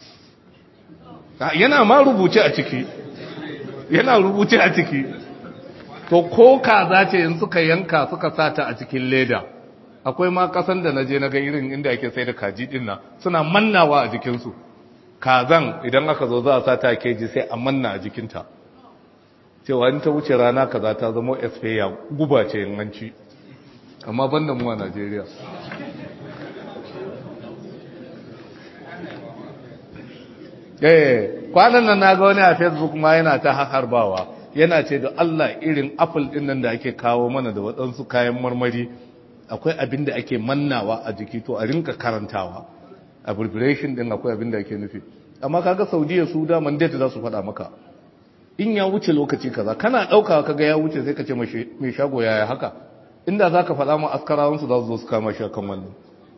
yana ma rubuce a ciki yana rubuce a ciki to ko kaza ce in suka yanka suka sata a cikin leda akwai ma kasan da naje na ga irin inda ake sai da kaji din nan suna mannawa a jikinsu kazan idan aka zo za a sa ta keji sai a manna a jikinta cewa in ta wuce rana kaza ta zama expire guba ce in an ci amma banda mu a Najeriya eh kwanan nan naga wani a Facebook ma yana ta harbawa yana ce da Allah irin apple din nan da ake kawo mana da waɗansu kayan marmari akwai abin da ake mannawa a jiki to a rinka karantawa abbreviation din akwai abin da ake nufi amma kaga Saudiya su da mandate za su faɗa maka in ya wuce lokaci kaza kana ɗauka kaga ya wuce sai ka ce mai shago yaya haka inda za ka faɗa ma askarawansu za su zo su kama shi kan wannan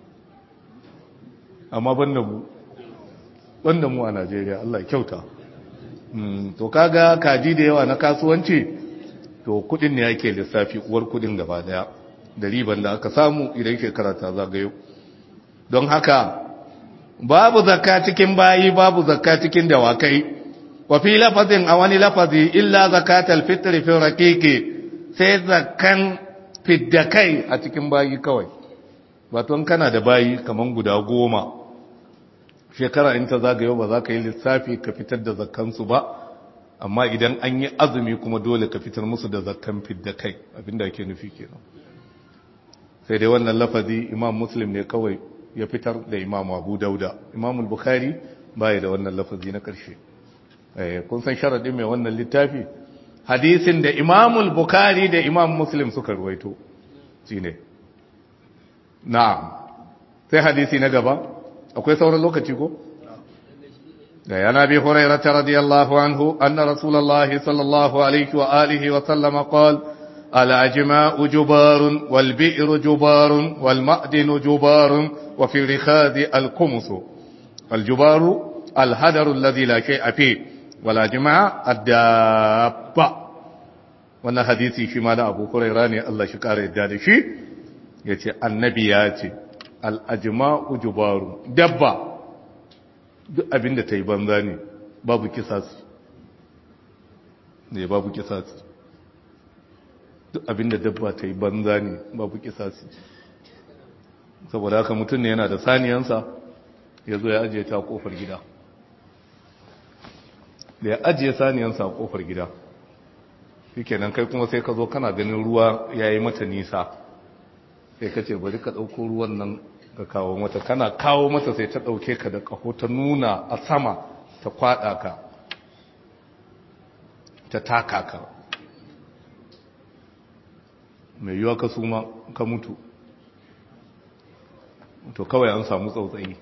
amma ban da mu wanda mu a Najeriya Allah kyauta to kaga kaji da yawa na kasuwanci to kudin ne yake lissafi uwar kudin gaba daya da riban da aka samu idan shekara ta zagayo don haka babu zakka cikin bayi babu zakka cikin dawakai wa fi lafazin a wani lafazi illa zakatal fitri fi raqiqi sai zakkan fiddakai a cikin bayi kawai wato kana da bayi kaman guda goma shekara in ta zagayo ba za ka yi lissafi ka fitar da zakkansu ba amma idan an yi azumi kuma dole ka fitar musu da zakkan fidda kai abinda ake nufi kenan sai dai wannan lafazi imam muslim ne kawai ya fitar da imam abu dauda imam bukhari baya da wannan lafazi na karshe kun san sharadin mai wannan littafi hadisin da imam bukhari da imam muslim suka ruwaito shine na'am sai hadisi na gaba akwai sauran lokaci ko da yana bi hurairata radiyallahu anhu anna rasulullahi sallallahu alaihi wa alihi wa sallama qala al-ajma'u jubarun wal bi'ru jubarun wal ma'dinu jubarun wa fi rikhadi al-qumus al-jubaru al-hadaru alladhi la shay'a fi wal ajma' ad-dabba wannan hadisi shi ma da Abu Hurairah ne Allah shi kare yadda da shi yace annabi ya ce al'ajima'u jubaru dabba duk abinda ta yi banza ne babu kisasi ne babu kisasi duk abinda dabba ta yi banza ne babu kisasi saboda haka mutum ne yana da saniyansa ya zo ya ajiye ta kofar gida da ya ajiye saniyansa a kofar gida shi nan kai kuma sai ka zo kana ganin ruwa ya yi mata nisa sai ka ce bari ka ɗauko ruwan nan ka kawo mata kana kawo mata sai ta ɗauke ka da ƙaho ta nuna a sama ta kwaɗa ka ta taka ka mai yiwa ka suma ka mutu to kawai an samu tsautsayi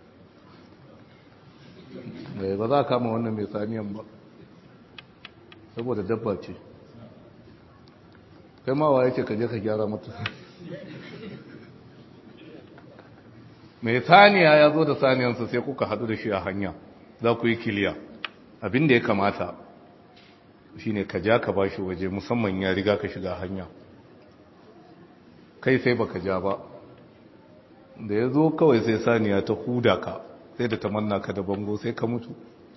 ba za a kama wannan mai saniyan ba saboda dabba ce kai ma wa yake ka je ka gyara mata mai saniya ya zo da saniyansa sai kuka hadu da shi a hanya za ku yi kiliya abin da ya kamata shi ne ka ja ka ba shi waje musamman ya riga ka shiga hanya kai sai baka ja ba da ya zo kawai sai saniya ta huda ka sai da ta manna ka da bango sai ka mutu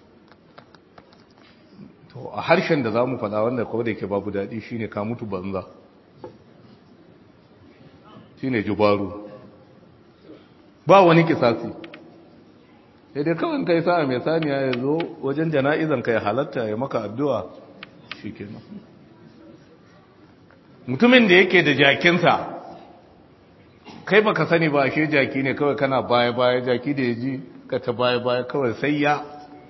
to a harshen da za mu faɗa wanda kawai da yake babu daɗi shine ka mutu banza shine jubaru ba wani kisasi sai dai kawai kai sa'a mai saniya ya zo wajen jana'izan ka ya halatta ya maka addu'a shi kenan mutumin da yake da jakinsa kai baka sani ba shi jaki ne kawai kana baya-baya jaki da ya ji ka ta baya-baya kawai sai ya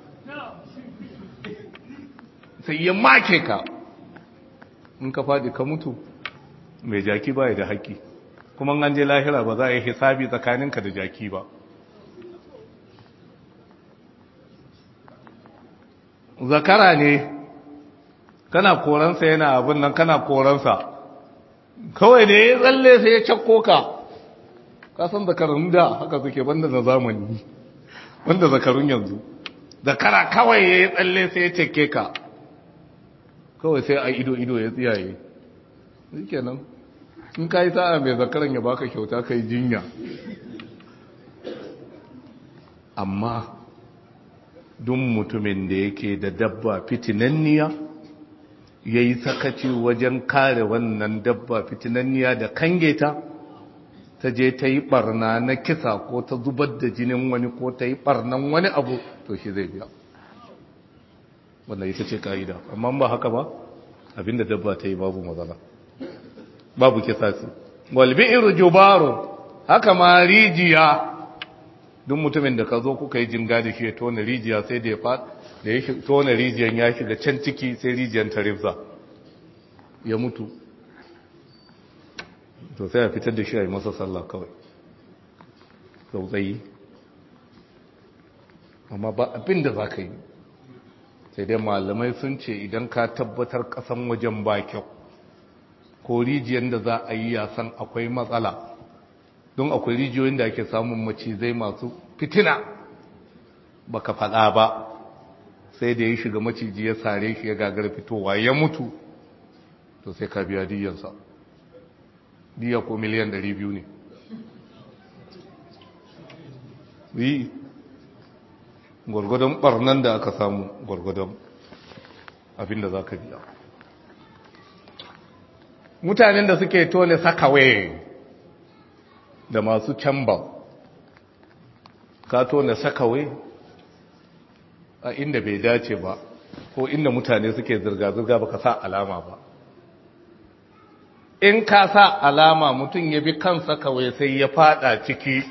sai ya make ka in ka faɗi ka mutu mai jaki baya da haƙƙi kuma an je lahira ba za a yi hisabi tsakaninka da jaki ba zakara ne kana koransa yana abin nan kana koransa kawai da ya tsalle sai ya cakko ka kasan zakarun da haka suke banda na zamani banda zakarun yanzu zakara kawai ya tsalle sai ya cakke ka kawai sai a ido-ido ya tsiyaye shi kenan in ka yi sa'a mai zakaran ya baka kyauta ka yi jinya amma duk mutumin da yake da dabba fitinanniya ya yi sakaci wajen kare wannan dabba fitinanniya da kange ta ta je ta yi barna na kisa ko ta zubar da jinin wani ko ta yi barnan wani abu to shi zai biya wannan ita ce ka'ida amma ba haka ba abinda dabba ta yi babu matsala babu kisasi walbi'ir jubaru haka ma rijiya duk mutumin da ka zo kuka yi jinga da shi ya tona rijiya sai da ya fa da ya tona rijiyan ya shiga can ciki sai rijiyan ta rifza ya mutu to sai a fitar da shi a yi masa sallah kawai tsautsayi amma ba abin da za ka yi sai dai malamai sun ce idan ka tabbatar kasan wajen ba kyau ko rijiyar da za a yi yasan akwai matsala don akwai rijiyoyin da ake samun macizai masu fitina baka faɗa ba sai da ya shiga maciji ya sare shi ya gagar fitowa ya mutu to sai ka biya diyansa diya ko miliyan 200 ne yi gwargwadon barnan da aka samu gwargwadon abinda za ka biya mutanen da suke tone sakawe da masu camba ka tone sakawe a inda bai dace ba ko inda mutane suke zirga-zirga ba ka sa alama ba in ka sa alama mutum ya bi kansa kawai sai ya fada ciki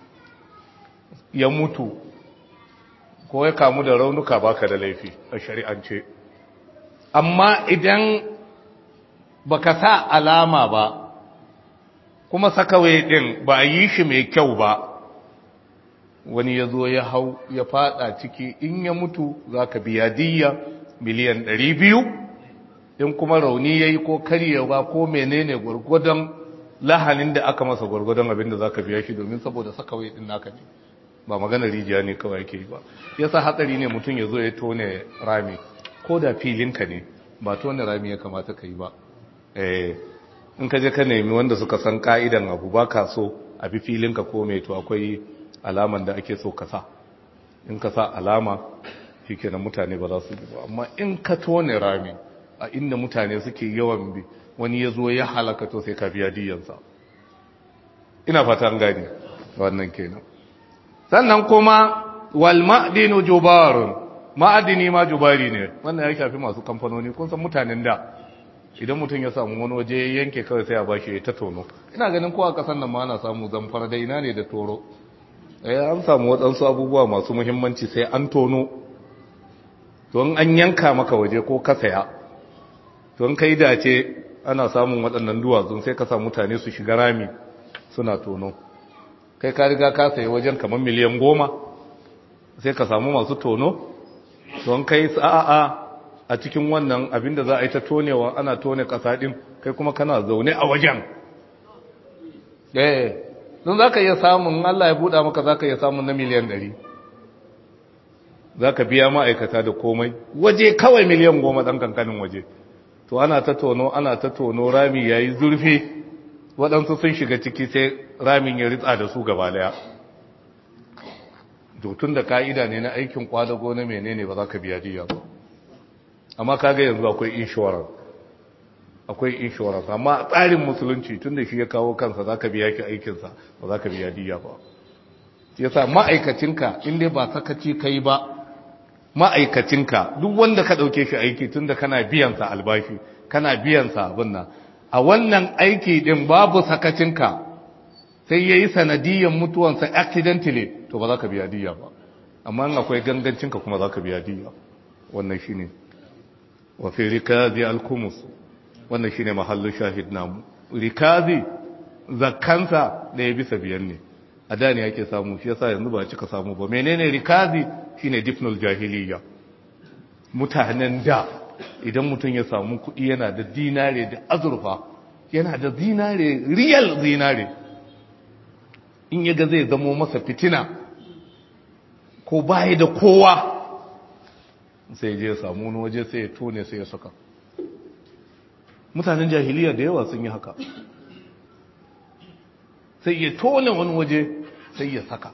ya mutu ko ya kamu da raunuka baka da laifi a shari'ance amma idan baka sa alama ba kuma sakawai din ba a yi shi mai kyau ba wani ya zo ya hau ya fada ciki in ya mutu za ka biya diya miliyan ɗari biyu in kuma rauni ya yi ko karyewa ko menene gwargwadon lahanin da aka masa gwargwadon abin da za ka biya shi domin saboda sakawai din naka ne ba maganar rijiya ne kawai ke ba yasa hatsari ne mutum ya zo ya tone rami ko da filinka ne ba tone rami ya kamata ka yi ba in ka je ka nemi wanda suka san ka'idan abu ba ka so a bi filinka ko mai to akwai alaman da ake so ka sa in ka sa alama shi kenan mutane ba za su bi ba amma in ka tone rami a inda mutane suke yawan bi wani ya zo ya halaka to sai ka biya diyansa ina fata an gani wannan kenan sannan kuma wal ma'dinu jubarun ma'adini ma jubari ne wannan ya shafi masu kamfanoni kun san mutanen da idan mutum ya samu wani waje yanke kawai sai a bashi ya ta tono ina ganin kowa kasan nan ma ana samu zamfara da ina ne da toro eh an samu waɗansu abubuwa masu muhimmanci sai an tono don an yanka maka waje ko ka saya don kai dace ana samun waɗannan duwatsun sai ka sa mutane su shiga rami suna tono kai ka riga ka sayi wajen kamar miliyan goma sai ka samu masu tono don kai sa'a a cikin wannan abinda za a yi ta tonewa ana tone ƙasa ɗin kai kuma kana zaune a wajen eh don za ka iya samun Allah ya buɗa maka za ka iya samun na miliyan ɗari za ka biya ma'aikata da komai waje kawai miliyan goma ɗan kankanin waje to ana ta tono ana ta tono rami ya yi zurfi waɗansu sun shiga ciki sai ramin ya ritsa da su gaba daya tun da ka'ida ne na aikin kwadago na menene ba za ka biya diya ba amma kaga yanzu akwai insurance akwai insurance amma tsarin musulunci tun da shi ya kawo kansa za ka biya ki aikinsa ba za ka biya diya ba yasa ma'aikacinka inda ba sakaci kai ba ma'aikacinka duk wanda ka ɗauke shi aiki tun da kana biyansa albashi kana biyansa abin nan a wannan aiki din babu sakacinka sai ya yi sanadiyyar mutuwansa accidentally to ba za ka biya diya ba amma in akwai gangancinka kuma za ka biya diya wannan shi ne wafi rikazi alkumus wannan shi ne mahallin shahid namu rikazi zakkansa ɗaya bisa biyan ne a da ne ake samu shi yasa yanzu ba cika samu ba menene rikazi shine difnul jahiliya mutanen da idan mutum ya samu kuɗi yana da dinare da azurfa yana da zinare riyal zinare in yaga zai zamo masa fitina ko baya da kowa sai je samu wani waje sai ya tone sai ya saka mutanen jahiliya da yawa sun yi haka sai ya tone wani waje sai ya saka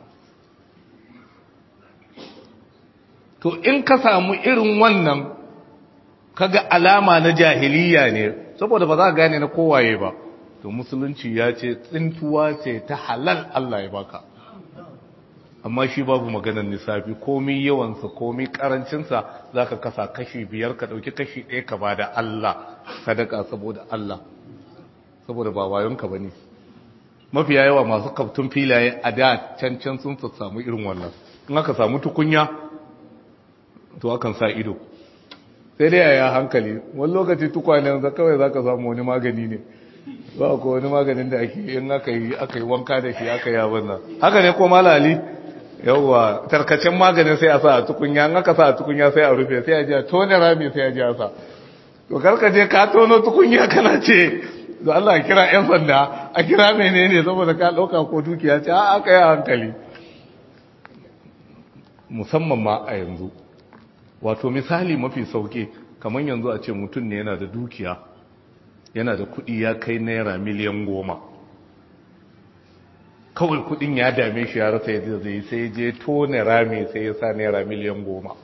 to in ka samu irin wannan kaga alama na jahiliya ne saboda ba za ka gane na kowaye ba to musulunci ya ce tsintuwa ce ta halal Allah ya baka amma shi babu maganar nisafi komi yawansa komi karancinsa za ka kasa kashi biyar ka ɗauki kashi ɗaya ka ba da Allah sadaka saboda Allah saboda ba wayonka ba ne mafiya yawa masu kaftun filaye a da can can sun samu irin wannan in aka samu tukunya to akan sa ido sai dai a yi hankali wani lokaci tukwanen za kawai za ka samu wani magani ne ba ko wani maganin da ake yin aka yi aka yi wanka da shi aka yi abin nan haka ne ko malali yawwa tarkacen maganin sai a sa a tukunya in aka sa a tukunya sai a rufe sai a ji a tone rami sai a ji a sa to karka je ka tono tukunya kana ce da Allah kira yan sanda a kira menene saboda ka dauka ko dukiya ce a aka yi hankali musamman ma a yanzu wato misali mafi sauke kamar yanzu a ce mutum ne yana da dukiya yana da kudi ya kai naira miliyan goma kawai kudin ya dame shi ya rasa yadda zai sai je tone rami sai ya sa naira miliyan goma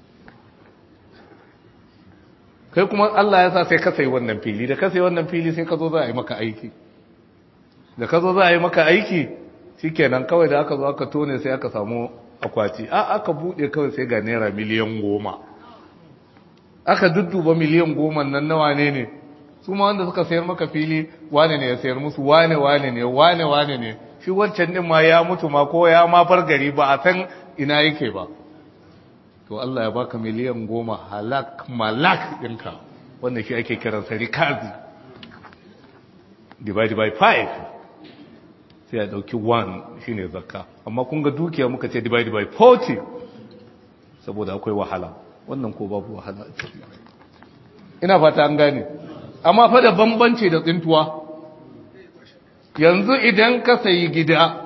kai kuma Allah ya sa sai ka sayi wannan fili da ka sayi wannan fili sai ka zo za a yi maka aiki da ka zo za a yi maka aiki shikenan kawai da aka zo aka tone sai aka samu akwati a aka bude kawai sai ga naira miliyan goma aka dudduba miliyan goma nan nawa ne ne su ma wanda suka sayar maka fili wane ne ya sayar musu wane wane ne wane wane ne shi wancan din ma ya mutu ma ko ya ma bar gari ba a san ina yake ba to Allah ya baka miliyan goma halak malak ɗinka wanda shi ake kiransa rikazi divide by 5 sai a ɗauki 1 shine zakka amma kun ga dukiya muka ce divide by 40 saboda akwai wahala wannan ko babu wahala ina fata an gane amma fa da bambanci da tsintuwa yanzu idan ka sayi gida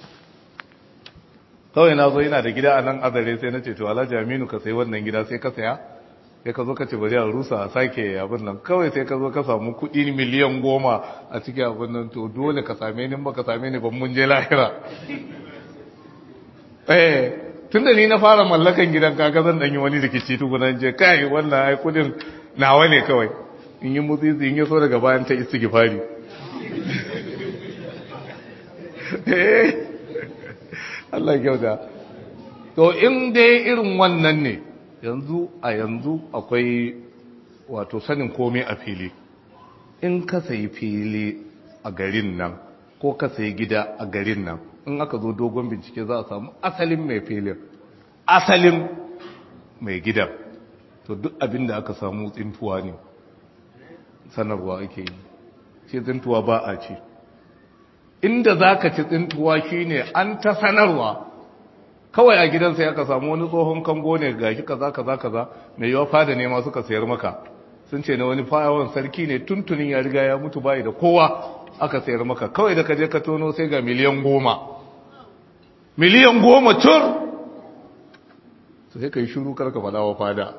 kawai na zo yana da gida a nan azare sai na ce to alhaji aminu ka sayi wannan gida sai ka saya sai ka zo ka ce bari a rusa a sake abin nan kawai sai ka zo ka samu kuɗi miliyan goma a cikin abin nan to dole ka same ni ba ka same ni ban mun je lahira eh tun da ni na fara mallakan gidan kaga zan danyi wani rikici tukunan je kai wannan ai kudin nawa ne kawai in yi mutsitsi in yi so daga bayan ta istighfari Allah kyauta to in dai irin wannan ne yanzu a yanzu akwai wato sanin komai a fili in ka sayi fili a garin nan ko ka sayi gida a garin nan in aka zo dogon bincike za a samu asalin mai filin asalin mai gidan to duk abin da aka samu tsintuwa ne sanarwa ake yi ce tsintuwa ba a ce inda za ka ci tsintuwa shi ne an ta sanarwa kawai a gidansa ya ka samu wani tsohon kango ne ga shi kaza kaza kaza mai yawa fada ne ma suka sayar maka sun ce na wani fawon sarki ne tuntunin ya riga ya mutu bayi da kowa aka sayar maka kawai da ka je ka tono sai ga miliyan goma miliyan goma tur sai ka yi shuru karka fada wa fada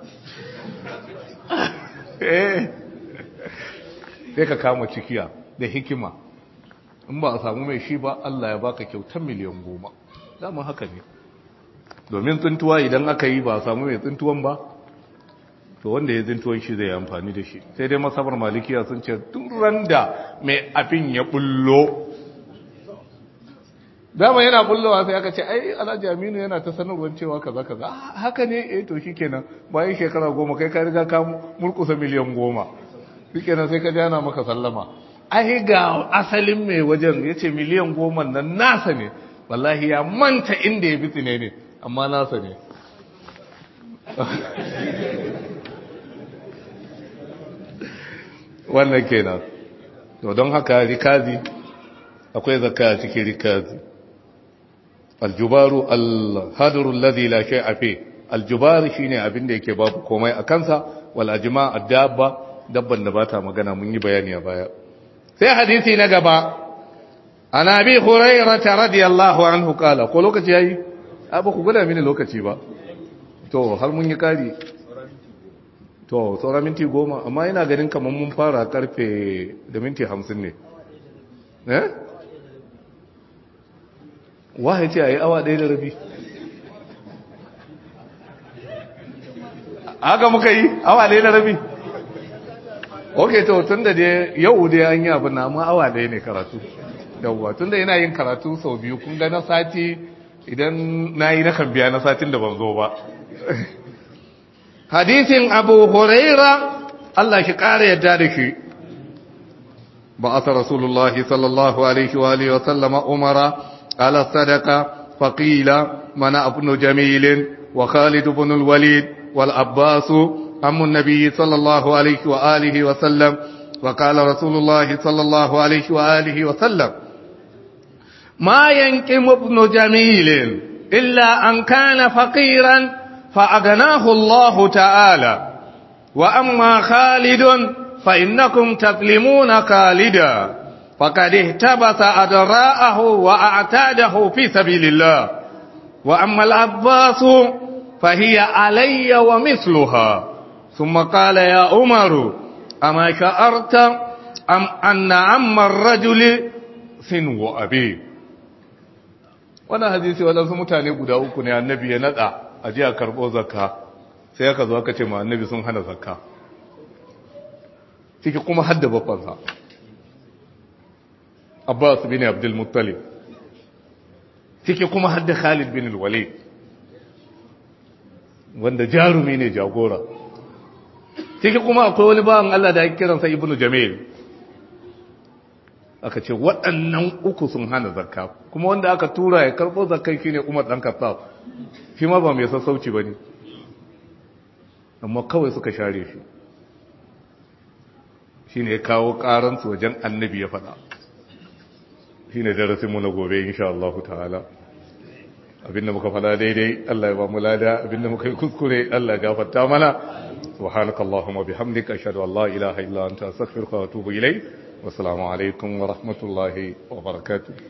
sai ka kama cikiya da hikima in ba a samu mai shi ba Allah ya baka kyautar miliyan goma dama haka ne domin tsintuwa idan aka yi ba a samu mai tsintuwan ba to wanda ya tsintuwan shi zai amfani da shi sai dai masabar malikiya sun ce turan da mai abin ya bullo dama yana bullowa sai aka ce ai alhaji aminu yana ta sanarwar cewa kaza kaza haka ne eh to shikenan bayan shekara goma kai ka riga ka murkusa miliyan goma shikenan sai ka jana maka sallama ai ga asalin mai wajen ya ce miliyan goma nan nasa ne wallahi ya manta inda ya bitsi ne ne amma nasa ne wannan kenan to don haka rikazi akwai zakka a cikin rikazi aljubaru alhadru alladhi la shay'a fi aljubar shine abin da yake babu komai a kansa wal ajma ad-dabba dabban da bata magana mun yi bayani a baya sai hadisi na gaba an abi hurairah radiyallahu anhu kala ko lokaci yayi abu ku gada mini lokaci ba to har mun yi kari to saura minti goma amma ina ganin kamar mun fara karfe da minti hamsin ne eh wahayi ce a yi awa ɗaya da rabi haka muka yi awa ɗaya da rabi ok to tun da dai yau dai an yi abin na amma awa ɗaya ne karatu yauwa tun da yana yin karatu sau biyu kun ga na sati idan na yi na kan biya na satin da ban zo ba hadisin abu huraira Allah shi ƙara yadda da shi بعث رسول الله صلى الله عليه وآله وسلم أمر على الصدقة فقيل منع ابن جميل وخالد بن الوليد والعباس أم النبي صلى الله عليه وآله وسلم وقال رسول الله صلى الله عليه وآله وسلم ما ينكم ابن جميل إلا أن كان فقيرا فأغناه الله تعالى وأما خالد فإنكم تظلمون خالدا فقد اهتبس أدراءه وأعتاده في سبيل الله وأما العباس فهي علي ومثلها ثم قال يا عمر أما شعرت أم أن عم الرجل سنو أبيه wannan hadisi waɗansu mutane guda uku ne annabi ya nada a ji a karɓo zakka sai aka zo aka ce ma annabi sun hana zakka ciki kuma hadda babbansa abbas bin abdul muttalib ciki kuma hadda khalid bin walid wanda jarumi ne jagora ciki kuma akwai wani bawan Allah da ake kiransa ibnu jamil aka ce waɗannan uku sun hana zakka kuma wanda aka tura ya karɓo zakkai shine Umar dan Khattab shi ma ba mai sassauci bane amma kawai suka share shi shine ya kawo karan su wajen annabi ya faɗa shine darasin mu na gobe insha Allah ta'ala abinda muka faɗa daidai Allah ya ba mu lada abinda muka yi kuskure Allah ya gafarta mana subhanakallahumma bihamdika ashhadu an la ilaha illa anta astaghfiruka wa atubu ilayk والسلام عليكم ورحمة الله وبركاته